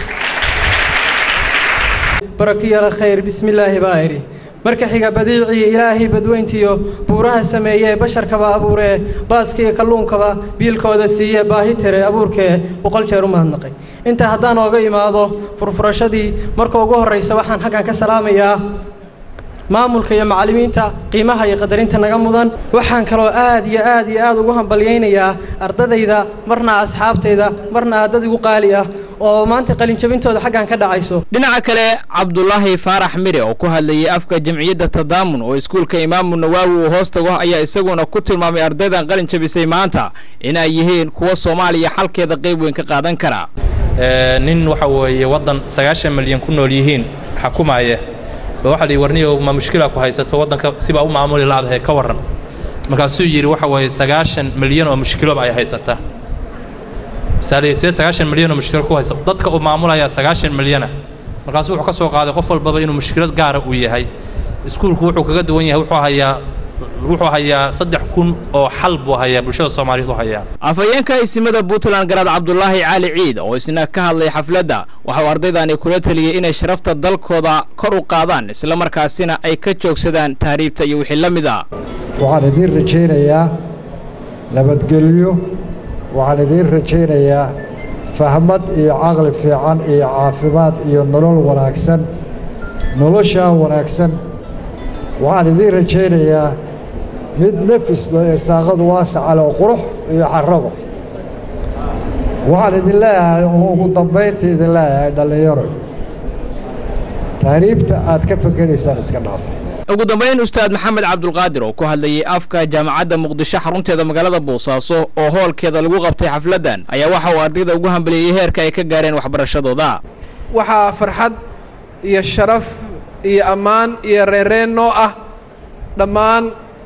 Speaker 7: barakiyala khayr bismillaahi baa idhi marka xiga badiicii ilaahay badweyntiyo buuraha sameeyee basharkaba abuuree baaskiiyo kalluunkaba biilkooda siiye baahi tire abuurkee boqol jeer u mahadnaqay intaa haddaan ooga imaado furfurashadii marka ugu horraysa waxaan xaggan ka salaamayaa maamulka iyo macallimiinta qiimaha iyo qadarinta naga mudan waxaan kaloo aad iyo aad iyo aad ugu hambalyaynayaa ardadayda marna asxaabtayda marna aadad igu qaali ah oo maanta qalinjabintooda xaggan ka dhacayso
Speaker 3: dhinaca kale cabdulaahi faarax mire oo ku hadlayay afka jamciyadda tadaamun oo iskuulka imaamu nawaawi uu hoos tago ayaa isaguna ku tilmaamay ardaydan qalin jabisay maanta in ay yihiin kuwa soomaaliya xalkeeda qayb weyn ka qaadan kara
Speaker 26: nin waxa weeye waddan sagaashan milyan ku nool yihiin xakumaaya ba waxa la yidhi warniyow ma mushkila ku haysato waddanka sibaa u maamuli laadahay ka warran markaasuu yidhi waxa weeye sagaashan milyan oo mushkiloba ay haysataa misaaliya see sagaashan milyan oo mushkilo ku haysa dadka uu maamulayaa sagaashan milyana markaasuu wuxuu ka soo qaaday qof walbaba inuu mushkilad gaara uu yahay iskuulku wuxuu kaga duwan yahay wuxuu hayaa wuxuu hayaa saddex kun oo xal buu hayaa bulshada soomaaliyeed u hayaa
Speaker 3: afhayeenka isimada puntland garaad cabdulaahi cali ciid oo isna ka hadlay xafladda waxa uu ardaydani kula taliyey inay sharafta dalkooda kor u qaadaan islamarkaasina ay ka joogsadaan tahriibta iyo wixii la mid a
Speaker 4: waxaan idiin rajaynayaa nabadgelyo waxaan idiin rajaynayaa fahmad iyo caqli fiican iyo caafimaad iyo nolol wanaagsan noloshaa wanaagsan waxaan idiin rajaynayaa mid nafislo irsaaqadu waasacale oo qurux iyo xarabo waxaan idin leeyahay oo ugu dambayntii idin leeyahay dhallinyaro tahriibta aad ka fekeraysaan iska dhaafa
Speaker 3: ugu dambayn ustaad maxamed cabdulqaadir oo ku hadlayay afka jaamacadda muqdisho xarunteeda magaalada boosaaso oo hoolkeeda lagu qabtay xafladdan ayaa waxa uu ardayda ugu hambeliyey heerka ay ka gaareen waxbarashadooda
Speaker 8: waxaa farxad iyo sharaf iyo ammaan iyo reereen noo ah dhammaan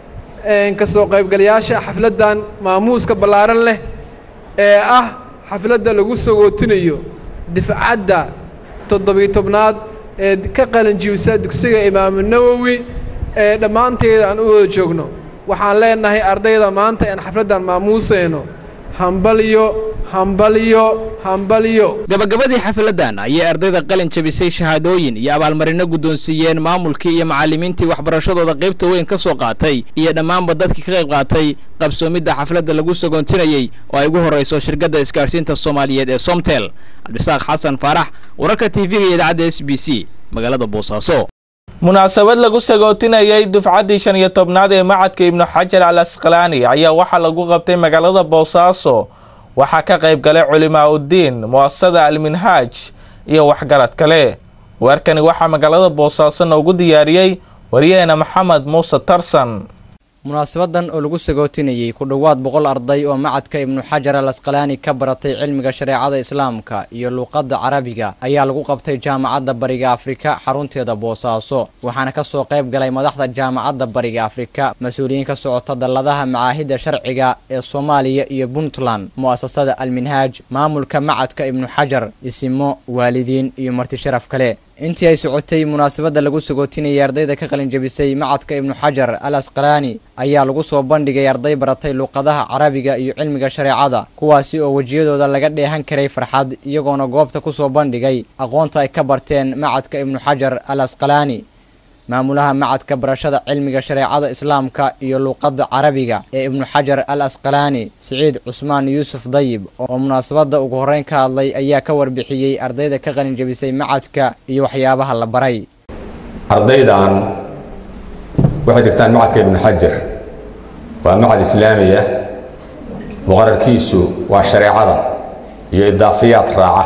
Speaker 8: ka soo qaybgalayaasha xafladdan maamuuska ballaaran leh ee ah xafladda lagu sagootinayo difcadda toddobiyo tobnaad ee ka qalanjiibisa dugsiga imaamu nawowi ee dhammaanteeda aan u wada joogno waxaan leenahay ardayda maanta aan xafladdan maamuusayno hambalyo hambalyo hambalyo
Speaker 3: gabagabadii xafladdan ayay ardayda qalin jabisay shahaadooyin iyo abaalmarino guddoonsiiyeen maamulkii iyo macallimiintii waxbarashadooda qaybta weyn ka soo qaatay iyo dhammaanba dadkii ka qayb qaatay qabsoomidda xafladda lagu sagoontinayey oo ay ugu horrayso shirkadda isgaadhsiinta soomaaliyeed ee somtel cabdisaaq xasan faarax wararka t v-ga iyo idaacadda s b c magaalada boosaaso
Speaker 1: munaasabad lagu sagootinayay dufcaddii shan iyo tobnaad ee macadka ibnu xajar al asqalaani ayaa waxaa lagu qabtay magaalada boosaaso waxaa ka qayb galay culimaa uddiin mu'asasada alminhaaj iyo waxgarad kale weerkani waxaa magaalada boosaaso noogu diyaariyey waryaheena maxamed muuse tarsan
Speaker 9: munaasabadan oo lagu sagootinayey ku dhowaad boqol arday oo macadka ibnu xajar al asqalaani ka baratay cilmiga shareecada islaamka iyo luuqadda carabiga ayaa lagu qabtay jaamacadda bariga afrika xarunteeda boosaaso waxaana ka soo qayb galay madaxda jaamacadda bariga afrika mas-uuliyiin ka socota dalladaha macaahidda sharciga ee soomaaliya iyo puntland mu'asasada alminhaaj maamulka macadka ibnu xajar isimo waalidiin iyo marti sharaf kale intii ay socotay munaasabadda lagu sagootinayay ardayda ka qalinjabisay macadka ibnu xajar al asqalaani ayaa lagu soo bandhigay arday baratay luuqadaha carabiga iyo cilmiga shareecada kuwaasi oo wejiyadooda laga dheehan karay farxad iyagoona goobta ku soo bandhigay aqoonta ay ka barteen macadka ibnu xajar al asqalaani maamulaha macadka barashada cilmiga shareecada islaamka iyo luuqadda carabiga ee ibnu xajar al asqalaani siciid cusmaan yuusuf dayib oo munaasabadda ugu horreyn ka hadlay ayaa ka warbixiyey ardayda ka qalinjabisay macadka iyo waxyaabaha la baray
Speaker 10: ardaydan waxay dhigtaan macadka ibnu xajar waa macad islaami ah muqararkiisu waa shareecada iyo idaafiyaad raaca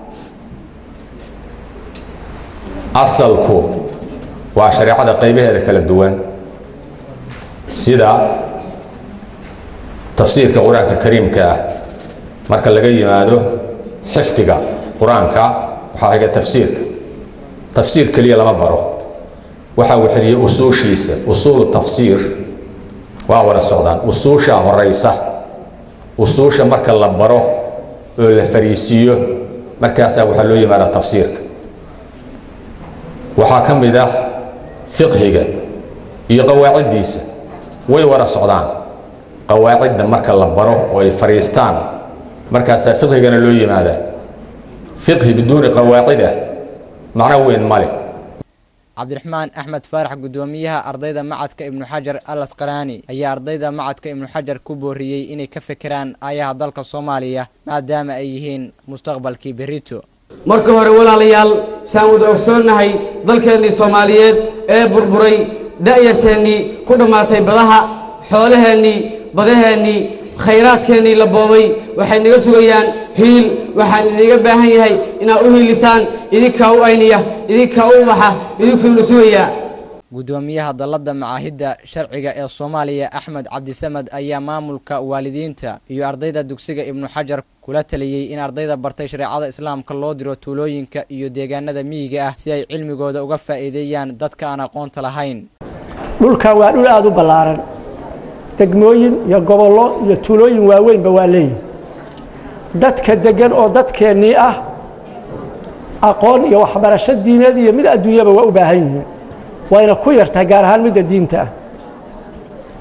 Speaker 10: asalku waa shareecada qaybaheeda kala duwan sida tafsiirka qur-aanka kariimka ah marka laga yimaado xifdiga qur-aanka waxaa xiga tafsiirka tafsiir keliya lama baro waxa uu xiriyey usuushiisa usuulu tafsiir waa wada socdaan usuushaa horeysa usuusha marka la baro oo la fariisiiyo markaasaa waxaa loo yimaada tafsiirka waxaa ka mid ah fiqhiga iyo qawaaciddiisa way wada socdaan qawaacidda marka la baro oo ay fadhiistaan markaasaa fiqhigana loo yimaadaa fiqhi biduuni qawaacida macno weyn ma leh
Speaker 9: cabdiraxmaan axmed faarax guddoomiyaha ardayda macadka ibnu xajar al asqalaani ayaa ardayda macadka ibnu xajar ku booriyey inay ka fekeraan aayaha dalka soomaaliya maadaama ay yihiin mustaqbalkii berito
Speaker 11: marka hore walaalayaal saan wada ogsoonnahay dalkeennii soomaaliyeed ee burburay da'yarteennii ku dhammaatay badaha xoolaheennii badaheennii khayraadkeennii la boobay waxay naga sugayaan hiil waxaan idinga baahan yahay inaad u hiilisaan idinkaa u ayniya idinkaa u ubaxa idinkuuna sugayaa
Speaker 9: guddoomiyaha dalladda macaahidda sharciga ee soomaaliya axmed cabdisamed ayaa maamulka waalidiinta iyo ardayda dugsiga ibnu xajar kula taliyey in ardayda bartay shareecada islaamka loo diro tuulooyinka iyo deegaanada miyiga ah si ay cilmigooda uga faa'iideeyaan dadka aan aqoonta lahayn
Speaker 12: dhulkan waa dhul aada u ballaaran degmooyin iyo gobollo iyo tuulooyin waaweynba waa leeyihin dadka deggan oo dadkeennii ah aqoon iyo waxbarasho diineed iyo mid adduunyaba waa u baahan yihiin wayna ku yartahay gaar ahaan midda diinta ah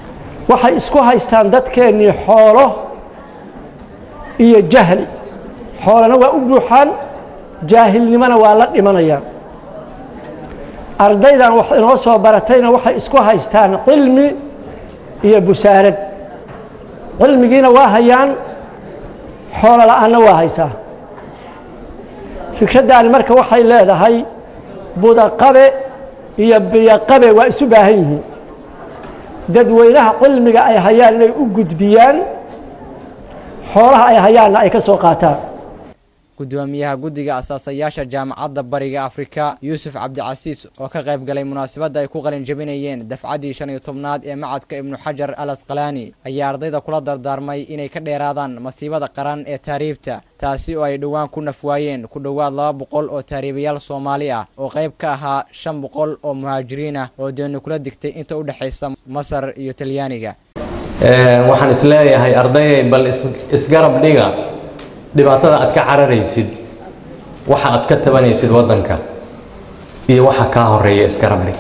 Speaker 12: waxay isku haystaan dadkeennii xoolo iyo jahli xoolana waa u buuxaan jaahilnimona waa la dhimanayaan ardaydan wax inoo soo baratayna waxay isku haystaan cilmi iyo busaarad cilmigiina waa hayaan xoolo la'aanna waa haysaa fikraddaani marka waxay leedahay budaqabe iyo biyaqabe waa isu baahan yihiin dadweynaha cilmiga ay hayaan inay u gudbiyaan xoolaha ay hayaanna ay ka soo qaataan
Speaker 9: gudoomiyaha guddiga asaasayaasha jaamacadda bariga afrika yuusuf cabdicasiis oo ka qayb galay munaasabadda ay ku qalin jebinayeen dafcaddii shan iyo tobnaad ee macadka ibnu xajar al asqalaani ayaa ardayda kula dardaarmay inay ka dheeraadaan masiibada qaran ee taariibta taasi oo ay dhowaan ku nafwaayeen ku dhowaad laba boqol oo taariibayaal soomaali ah oo qayb ka ahaa shan boqol oo muhaajiriin ah oo deenu kula digtay inta u dhexaysa masar iyo talyaaniga
Speaker 14: waxaan isleeyahay ardayay bal isgarab dhiga dhibaatada aad ka cararaysid waxa aad ka tabanaysid waddanka iyo waxa kaa horeeya isgarab dhig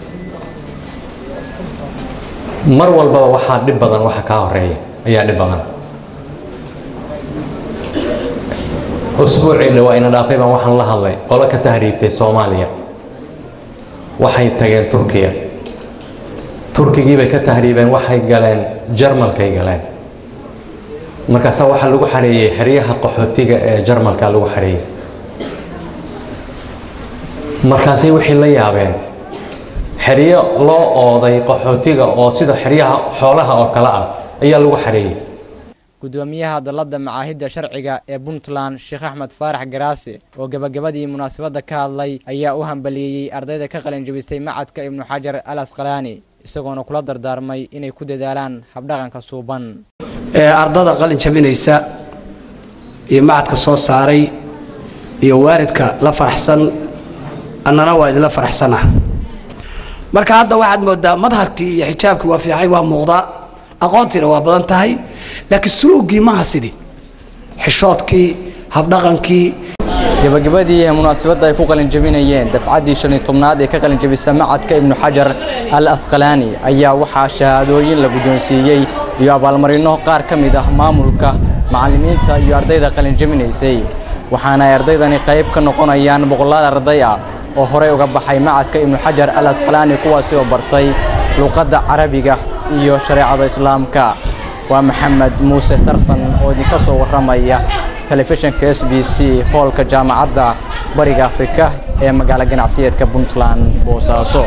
Speaker 14: mar walbaba waxaa dhib badan waxa kaa horeeya ayaa dhib badan usbuucii dhawaa ina dhaafay baan waxaan la hadlay qolo ka tahriibtay soomaaliya waxay tageen turkiya turkigiibay ka tahriibeen waxay galeen jarmalkay galeen markaasaa waxaa lagu xareeyey xeryaha qaxootiga ee jarmalka lagu xareeyey markaasay waxay la yaabeen xeryo loo ooday qaxootiga oo sida xeryaha xoolaha oo kale ah ayaa lagu xareeyey
Speaker 9: gudoomiyaha dalladda macaahidda sharciga ee puntland sheekh axmed faarax garaase oo gebagabadii munaasabadda ka hadlay ayaa u hambaliyeeyey ardayda ka qalin jebisay macadka ibnu xajar al asqalaani isagoona kula dardaarmay inay ku dadaalaan habdhaqanka suuban
Speaker 15: ee ardada qalin jabinaysa iyo macadka soo saaray iyo waalidka la faraxsan annana waa idinla faraxsanah marka hadda waxaad moodaa madharkii iyo xijaabkii waa fiicay waa muuqdaa aqoontiina waa badan tahay laakiin suluugii maha sidii xishoodkii habdhaqankii
Speaker 9: gebagabadii ee munaasabadda ay ku qalin jebinayeen dafcaddii shan iyo tobnaad ee ka qalin jebisa macadka ibnu xajar al asqalaani ayaa waxaa shahaadooyin la guddoonsiiyey iyo abaalmarinno qaar ka mid ah maamulka macallimiinta iyo ardayda qalin jebinaysay waxaana ay ardaydani qayb ka noqonayaan boqolaal arday ah oo horey uga baxay macadka ibnu xajar al asqalaani kuwaasi oo bartay luuqadda carabiga iyo shareecada islaamka waa maxamed muuse tarsan oo idinka soo warramaya telefishinka s b c hoolka jaamacadda bariga afrika ee magaalo ganacsiyeedka puntland boosaaso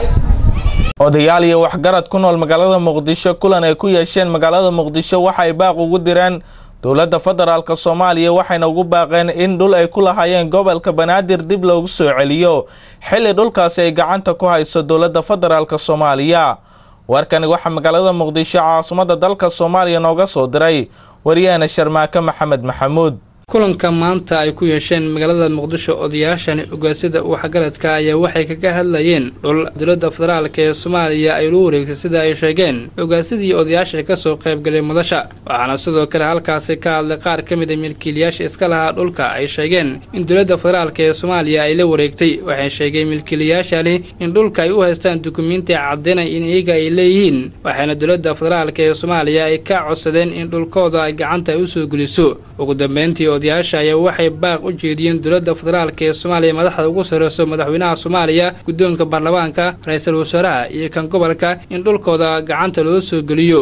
Speaker 1: odayaal iyo waxgarad ku nool magaalada muqdisho kulan ay ku yeesheen magaalada muqdisho waxay baaq ugu direen dowladda federaalk soomaaliya waxayna ugu baaqeen in dhul ay ku lahaayeen gobolka banaadir dib loogu soo celiyo xilli dhulkaasi ay gacanta ku hayso dowladda federaalk soomaaliya warkani waxaa magaalada muqdisho caasimadda dalka soomaaliya nooga soo diray waryaheena sharmaake maxamed maxamuud
Speaker 16: kulanka maanta ay ku yeesheen magaalada muqdisho odayaashani ogaasyada waxgaradka ayaa waxay kaga hadlayeen dhul dowladda federaalk ee soomaaliya ay lu wareegtay sida ay sheegeen ogaasyadii odayaasha kasoo qaybgalay madasha waxaana sidoo kale halkaasi ka hadlay qaar ka mid a milkiilayaasha iska lahaa dhulka ay sheegeen in dowladda federaalk ee soomaaliya ay la wareegtay waxay sheegeen milkiilayaashani in dhulka ay u haystaan dukumiinti caddaynay in iyaga ay leeyihiin waxayna dowladda federaalk ee soomaaliya ay ka codsadeen in dhulkooda ay gacanta ay usoo geliso ugu dambeyntii odayaasha ayaa waxay baaq u jeediyeen dowladda federaalk ee soomaaliya madaxda ugu sarreyso madaxweynaha soomaaliya guddoonka baarlamaanka ra-iisul wasaaraha iyo kan gobolka in dhulkooda gacanta loo soo geliyo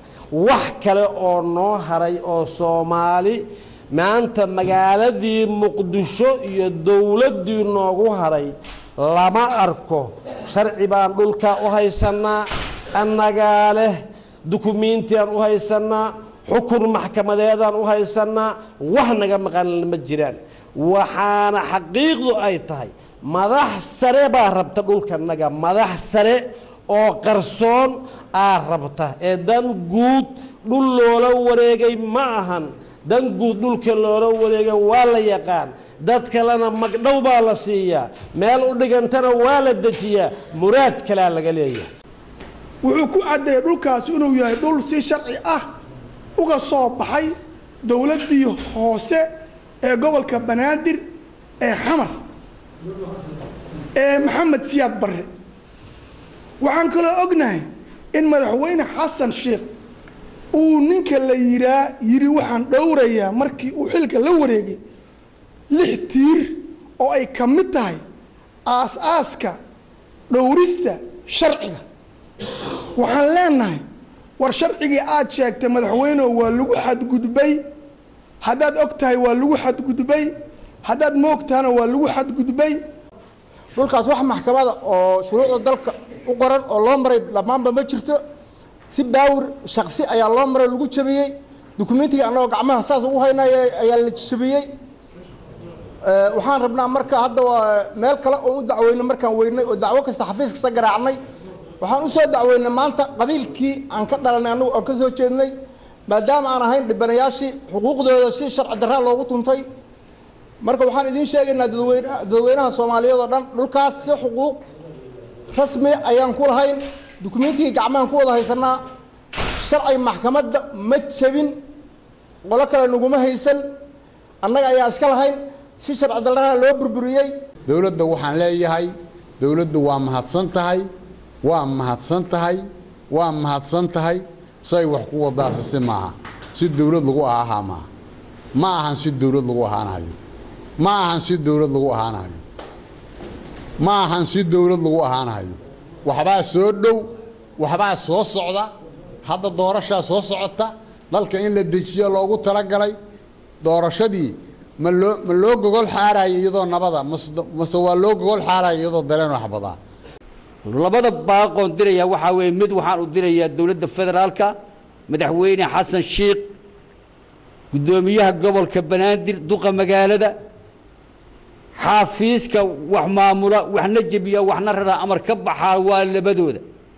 Speaker 17: wax kale oo noo haray oo soomaali maanta magaaladii muqdisho iyo dowladdii noogu haray lama arko sharci baan dhulka u haysannaa annagaa leh dukumiintiaan u haysannaa xukun maxkamadeedaan u haysannaa wax naga maqan ma jiraan waxaana xaqiiqdu ay tahay madax sare baa rabta dhulkanaga madax sare oo qarsoon aa rabta ee dan guud dhul loola wareegay ma ahan dan guud dhulka loola wareegay waa la yaqaan dad kalena magdhow baa la siiyaa meel u dhigantana waa la dejiyaa muraad kalea laga leeyahay
Speaker 18: wuxuu ku caddeeyey dhulkaasi inuu yahay dhul si sharci ah uga soo baxay dowladdii hoose ee gobolka banaadir ee xamar ee maxamed siyaad barre waxaan kaloo ognahay in madaxweyne xasan sheekh uu ninka la yiraa yidhi waxaan dhowrayaa markii uu xilka la wareegay lix tiir oo ay ka mid tahay aas-aaska dhowrista sharciga waxaan leenahay war sharcigii aad sheegtay madaxweyneho waa lagu xadgudbay haddaad og tahay waa lagu xadgudbay haddaad moog tahana waa lagu xadgudbay
Speaker 13: dhulkaas wax maxkamada oo shuruucda dalka u qoran oo loo maray dhammaanba ma jirto si baawir shaksi ayaa loo maray lagu jabiyey dukumentiga annagoo gacmaha saas ugu haynaya ayaa la jabiyey waxaan rabnaa marka hadda waa meel kale oo u dacweynay markaan weynay oo dacwo kasta xafiis kasta garaacnay waxaan usoo dacweynay maanta qabiilkii aan ka dhalanay annagu aan ka soo jeednay maadaama aan ahayn dhibanayaashii xuquuqdooda si sharci darraa loogu tuntay marka waxaan idiin sheegaynaa dadweyne dadweynaha soomaaliyeed oo dhan dhulkaas si xuquuq rasmi ayaan ku lahayn dukumentigii gacmahan ku wada haysanaa sharci maxkamadda ma jebin qolo kale naguma haysan annaga ayaa iska lahayn si sharci darraha loo burburiyey
Speaker 19: dowladda waxaan leeyahay dowladdu waa mahadsan tahay waa mahadsan tahay waa mahadsan tahay say wax ku wadaasi si maaha si dowlad lagu ahaa maaha ma ahan si dowlad lagu ahaanayo ma ahan si dowlad lagu ahaanayo ma ahan si dowlad lagu ahaanayo waxbaa soo dhow waxbaa soo socda hadda doorashaa soo socota dalka in la dejiyo loogu talagalay doorashadii ma loo ma loo gogol xaaraya iyadoo nabada mase waa loo gogol xaaraya iyadoo dareen waxbadaa
Speaker 20: labada baaqoon diraya waxaa weeye mid waxaan u dirayaa dowladda federaalka madaxweyne xasan sheikh guddoomiyaha gobolka banaadir duqa magaalada xaafiiska wax maamula waxna jebiya waxna raraa amar ka baxaa waa labadooda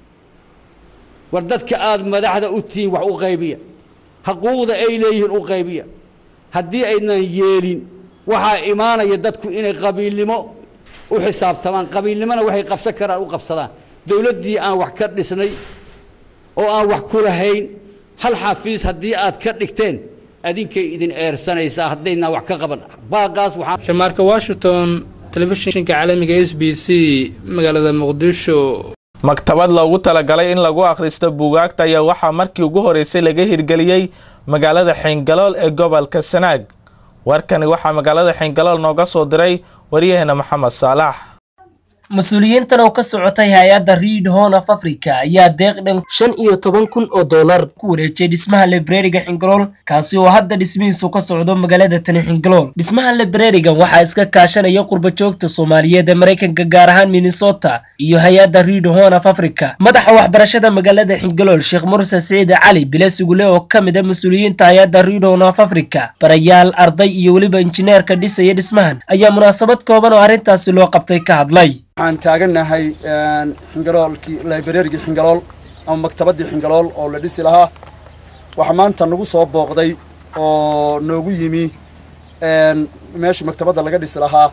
Speaker 20: war dadka aada madaxda u tihiin wax u qaybiya xuquuqda ay leeyihiin u qaybiya haddii aynan yeelin waxaa imaanaya dadku inay qabiilnimo u xisaabtamaan qabiilnimona waxay qabsan karaan u qabsadaan dowladdii aan wax ka dhisnay oo aan wax ku lahayn hal xafiis haddii aad ka dhigteen adinkay idin eersanaysaa haddaynaan wax ka qaban baaqaas waxaa
Speaker 16: shamaarka washington telefishinka caalamiga s b c magaalada muqdisho
Speaker 1: maktabad loogu talagalay in lagu akhristo buugaagta ayaa waxaa markii ugu horeysay laga hirgeliyey magaalada xeengalool ee gobolka sanaag warkani waxaa magaalada xeengalool nooga soo diray waryaheena maxamed saalax
Speaker 21: mas-uuliyiintan oo ka socotay hay-adda reid horn of africa ayaa deeq dhan shan iyo toban kun oo dollar ku wareejiyay dhismaha librariga xingalool kaasi oo hadda dhismihiisu ka socdo magaalada tani xingalool dhismaha librarigan waxaa iska kaashanaya qurba joogta soomaaliyeed ee maraykanka gaar ahaan minnesota iyo hay-adda reid horn of africa madaxa waxbarashada magaalada xingalool sheekh murse siciid cali bilesugule oo ka mid a mas-uuliyiinta hay-adda reid horn of africa barayaal arday iyo weliba injineerka dhisaya dhismahan ayaa munaasabad kooban oo arrintaasi loo qabtay ka hadlay
Speaker 23: waxaan taagannahay xingaloolkii librarigii xingalool ama maktabaddii xingalool oo la dhisi lahaa waxaa maanta nagu soo booqday oo noogu yimi meeshii maktabadda laga dhisi lahaa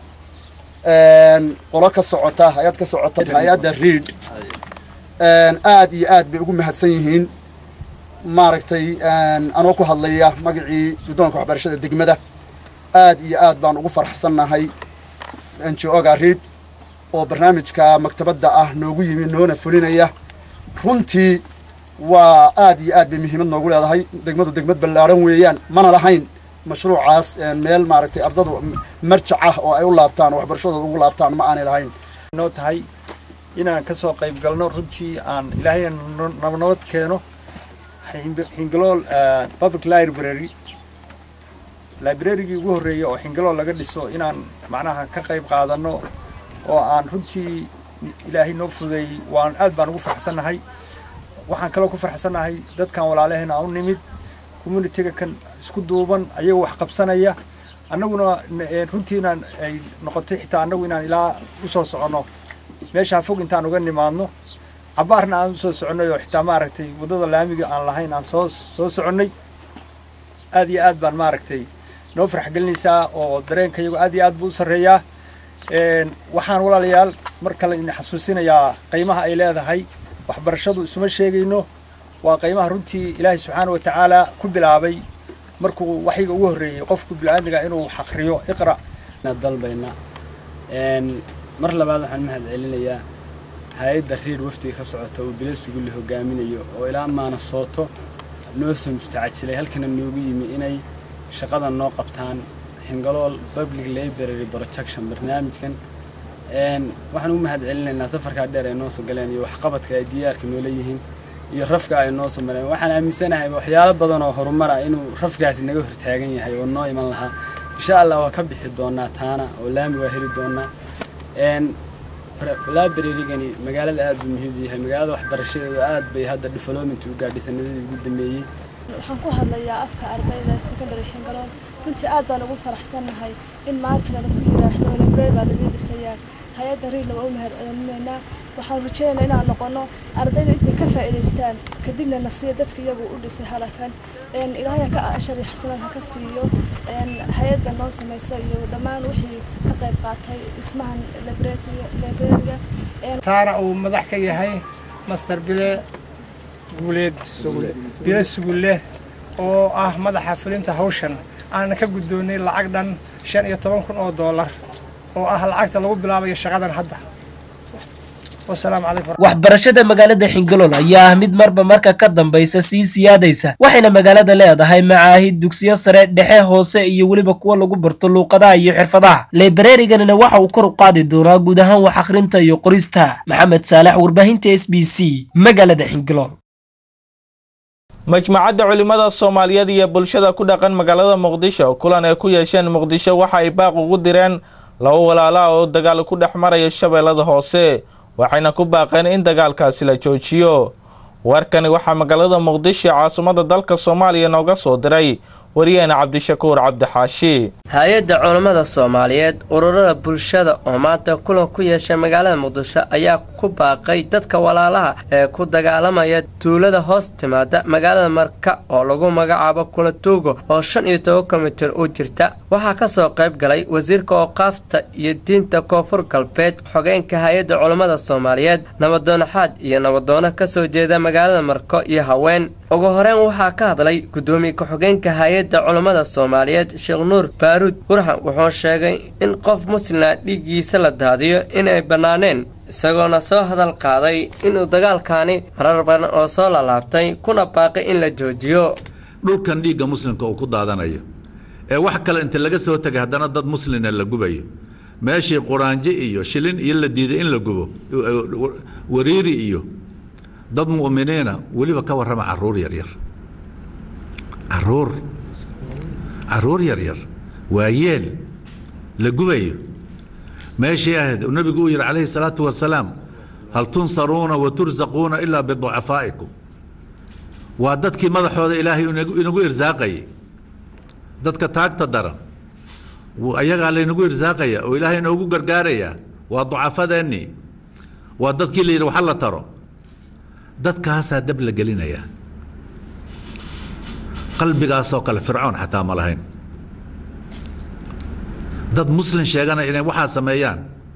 Speaker 23: qolo ka socota hay-ad ka socota hay-adda reid aad iyo aad bay ugu mahadsan yihiin maaragtay anoo ku hadlaya magacii guddoonka waxbarashada degmada aad iyo aad baan ugu faraxsannahay njoga reid oo barnaamijka maktabadda ah noogu yimi noona fulinaya runtii waa aad iyo aad bay muhiimad noogu leedahay degmadu degmad ballaaran weeyaan mana lahayn mashruucaas meel maaragtay ardadu marjac ah oo ay u laabtaan oo waxbarashadooda ugu laabtaan ma aanay lahayn
Speaker 24: noo tahay inaan ka soo qayb galno runtii aan ilaahayna nabnabad keeno xingalool public library librarygii ugu horreeyay oo xingalool laga dhiso inaan macnaha ka qayb qaadanno oo aan runtii ilaahay noo fudeeyey waan aad baan ugu farxsannahay waxaan kaloo ku farxsannahay dadkan walaalaheen aan u nimid communitiga kan isku duuban ayagoo wax qabsanaya annaguna runtii inaan ay noqotay xitaa annagu inaan ilaa u soo soconno meeshaa fog intaan uga nimaadno cabaarna aan usoo soconnay oo xitaa maaragtay waddada laamiga aan lahayn aan soo soo soconnay aad iyo aad baan maaragtay noo farxgelinaysaa oo dareenka iyagu aad iyo aad buu u sarreeyaa waxaan walaalayaal mar kale idin xasuusinayaa qiimaha ay leedahay waxbarashadu isuma sheegayno waa qiimaha runtii ilaahay subxaana wa tacaala ku bilaabay markuu waxyiga ugu horreeyey qofku bilcaadmiga inuu xaqriyo iqra
Speaker 27: dalbayna mar labaad waxaan mahad celinayaa hay-adda riir wafdiga ka socota uu bila sugulli hogaaminayo oo ilaa maana sooto noo soo mustacajilay halkana noogu yimi inay shaqadan noo qabtaan xingalool public library protection barnaamijkan waxaan u mahad celinaynaa safarkaa dheer ay noo soo galeen iyo waxqabadka ay diyaarka noola yihiin iyo rafka ay noo soo mareen waxaan aaminsanahay waxyaalo badan oo horumar ah inuu rafkaasi naga hortaagan yahay oo noo iman lahaa insha allah waa ka bixi doonaa taana oo laami waa heli doonaa librarygani magaalada aad buu muhiim u yahay magaalada waxbarashadeeda aad bay hadda development u gaadhay sanadadii ugu dambeeyey
Speaker 2: waxaan ku hadlayaa afka ardayda secondary xingalool runtii aad baan ugu faraxsannahay in maantana lagu yiraahdo library baa laga dhisayaa hay-adda riidna waa u mahad celinaynaa waxaan rajaynaynaa inaan noqono ardayda intay ka faa'iidaystaan kadibna nasiya dadka iyagu u dhisay halakan ilaahay ka ashari xasanad ha ka siiyo hay-adda noo samaysa iyo dhammaan wixii ka qayb qaatay dhismahan librariga
Speaker 5: taana uu madax ka yahay master bile guuleed bile sugulle oo ah madaxa fulinta hawshan aanan ka guddoonnay lacag dhan shan iyo toban kun oo doolar oo ah lacagta lagu bilaabayo shaqadan hadda wasalaamu calaykum
Speaker 21: waxbarashada magaalada xingalool ayaa ah mid marba marka ka dambaysa sii siyaadaysa waxayna magaalada leedahay macaahid dugsiyo sare dhexe hoose iyo weliba kuwa lagu barto luuqadaha iyo xirfadaha librariganina waxa uu kor u qaadi doonaa guud ahaan wax akhrinta iyo qorista maxamed saalax warbaahinta s b c magaalada xingalool
Speaker 1: majmacadda culimmada soomaaliyeed iyo bulshada ku dhaqan magaalada muqdisho kulan ay ku yeesheen muqdisho waxa ay baaq ugu direen laba walaala oo dagaal ku dhex maraya shabeellada hoose waxayna ku baaqeen in dagaalkaasi la joojiyo warkani waxaa magaalada muqdisho caasimadda dalka soomaaliya nooga soo diray wariyaheena cabdishakuur cabdixaashi
Speaker 6: hay-adda culammada soomaaliyeed ururada bulshada oo maanta kulan ku yeeshay magaalada muqdisho ayaa ku baaqay dadka walaalaha ee ku dagaalamaya tuulada hoos timaada magaalada marka oo lagu magacaabo kulatuugo oo shan iyo toban kilomitir u jirta waxaa ka soo qayb galay wasiirka ooqaafta iyo diinta koonfur galbeed xogeenka hay-adda culammada soomaaliyeed nabadoonaxaad iyo nabadoono ka soo jeeda magaalada marko iyo haween ugu horeyn waxaa ka hadlay guddoomiye ku-xogeenka hay-adda culammada soomaaliyeed sheekh nuur baaruud burxan wuxuu sheegay in qof muslima dhiiggiisa la daadiyo inay bannaaneen isagoona soo hadal qaaday inuu dagaalkaani marar badan oo soo lalaabtay kuna baaqay in la joojiyo
Speaker 7: dhulkan dhiigga muslimka uu ku daadanayo ee wax kale inta laga soo tegay haddana dad muslina la gubayo meeshii quraanjo iyo shilin iyo la diiday in la gubo wariiri iyo dad mu'miniina weliba ka warrama caruur yaryar caruur caruur yaryar waa yeel la gubayo meeshii ahayd uu nabigu uu yidhi calayhi salaatu wasalaam hal tunsaruuna wa tursaquuna ilaa biducafaa'ikum waa dadkii madaxooda ilaahay inagu irsaaqayay dadka taagta daran ayagaa laynagu irsaaqaya oo ilaahay inoogu gargaarayaa waa ducafadeennii waa dadkii la yidhi waxa la taro dadkaasaa dab la gelinayaa qalbigaasoo kale fircoon xataa ma lahayn dad muslin sheegana inay waxaa sameeyaan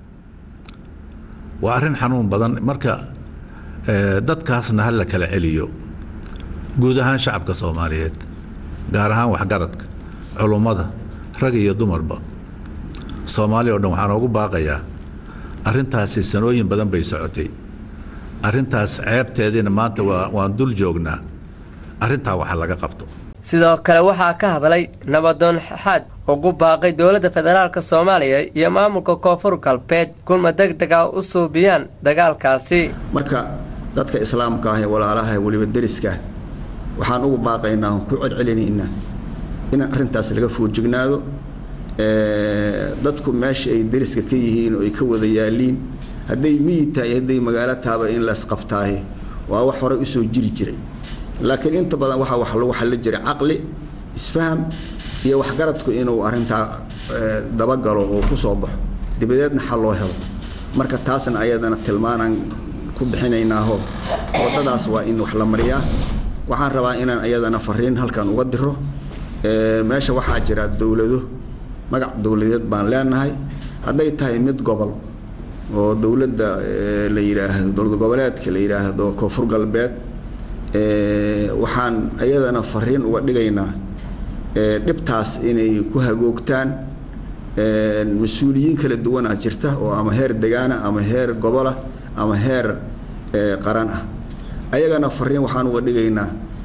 Speaker 7: waa arrin xanuun badan marka dadkaasna ha la kala celiyo guud ahaan shacabka soomaaliyeed gaar ahaan waxgaradka culummada rag iyo dumarba soomaali o dhan waxaan oogu baaqayaa arrintaasi sanooyin badan bay socotay arrintaas ceebteediina maanta waa waan dul joognaa arrintaa waxa laga qabto
Speaker 6: sidoo kale waxaa ka hadlay nabadoon xaad ugu baaqay dowladda federaalk soomaaliya iyo maamulka koonfur galbeed kulma deg dega u suubiyaan dagaalkaasi
Speaker 22: marka dadka islaamka ah ee walaalaha weliba deriska waxaan ugu baaqaynaa ku celcelinaynaa in arrintaas laga foojignaado dadku meesha ay deriska ka yihiin oo ay ka wada yaaliin hadday miyi tahay hadday magaalo taaba in laisqabtaahe waa wax horey usoo jiri jiray laakiin inta badan waxaa wax lagu xallin jiray caqli isfaham iyo waxgaradku inuu arrintaa dabagalo oo ku soo baxo dabadeedna xal loo helo marka taasna ayadana tilmaanaan ku bixinaynaaho waddadaas waa in wax la mariyaa waxaan rabaa inaan ayadana fariin halkan uga diro meesha waxaa jira dowlado magac dowladeed baan leenahay hadday tahay mid gobol oo dowladda la yidhaahdo dowlad goboleedka la yidhaahdo koonfur galbeed waxaan ayadana fariin uga dhigaynaa dhibtaas inay ku hagoogtaan mas-uuliyiin kala duwanaa jirta oo ama heer degaana ama heer gobola ama heer qaran ah ayagana fariin waxaan uga dhigaynaa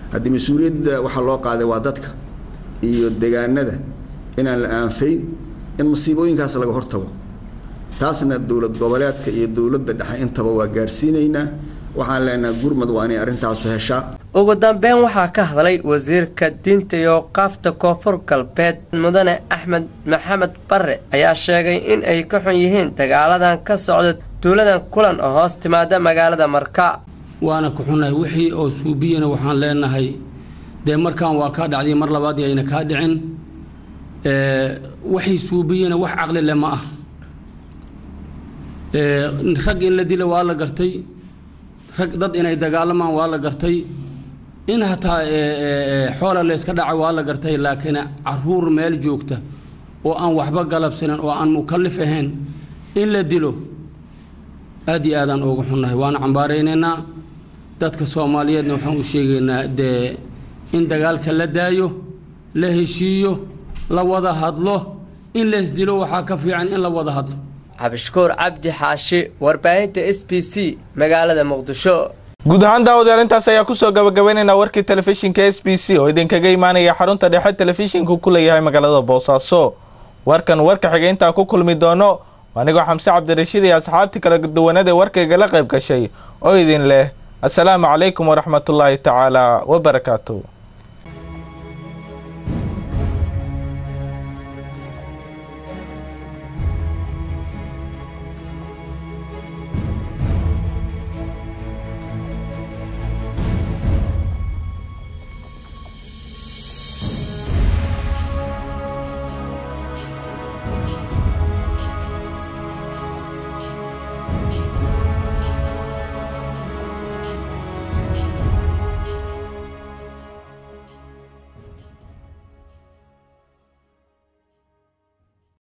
Speaker 22: haddii mas-uuliyadda waxaa loo qaaday waa dadka iyo deegaanada inaan la aanfayn in masiibooyinkaas laga hortago taasna dowlad goboleedka iyo dowladda dhexe intaba waa gaarsiinaynaa waxaan leenahay gurmud waa inay arrintaasu heshaa
Speaker 6: ugu dambeyn waxaa ka hadlay wasiirka diinta iyo qaafta koonfur galbeed mudane axmed maxamed barre ayaa sheegay in ay ka xun yihiin dagaaladan ka socda tuuladan kulan oo hoos timaada magaalada marka
Speaker 3: waana ku xunnahay wixii oo suubiyana waxaan leenahay dee markaan waa kaa dhacday mar labaad ayna kaa dhicin waxay suubiyana wax caqli leh ma ah rag in la dila waa la gartay rag dad inay dagaalamaan waa la gartay in hataa xoola layska dhaca waa la gartay laakiin caruur meel joogta oo aan waxba galabsanin oo aan mukallif ahayn in la dilo aad iyo aadaan ugu xunnahay waana cambaaraynaynaa dadka soomaaliyeedna waxaan u sheegaynaa dee in dagaalka la daayo la heshiiyo la wada hadlo in lays dilo waxaa ka fiican in la wada hadlo
Speaker 6: cabdishakuur cabdi xaashi warbaahinta s b c magaalada muqdisho
Speaker 1: guud ahaan daawadayaal intaas ayaa kusoo gabagabaynaynaa warkii telefishinka s b c oo idinkaga imaanaya xarunta dhexe telefishinku ku leeyahay magaalada boosaaso warkan warka xiga intaan ku kulmi doono anigoo xamse cabdirashiid iyo asxaabtii kala duwanada warkaygala qayb gashay oo idin leh assalaamu calaykum waraxmatullaahi tacaala wabarakaatu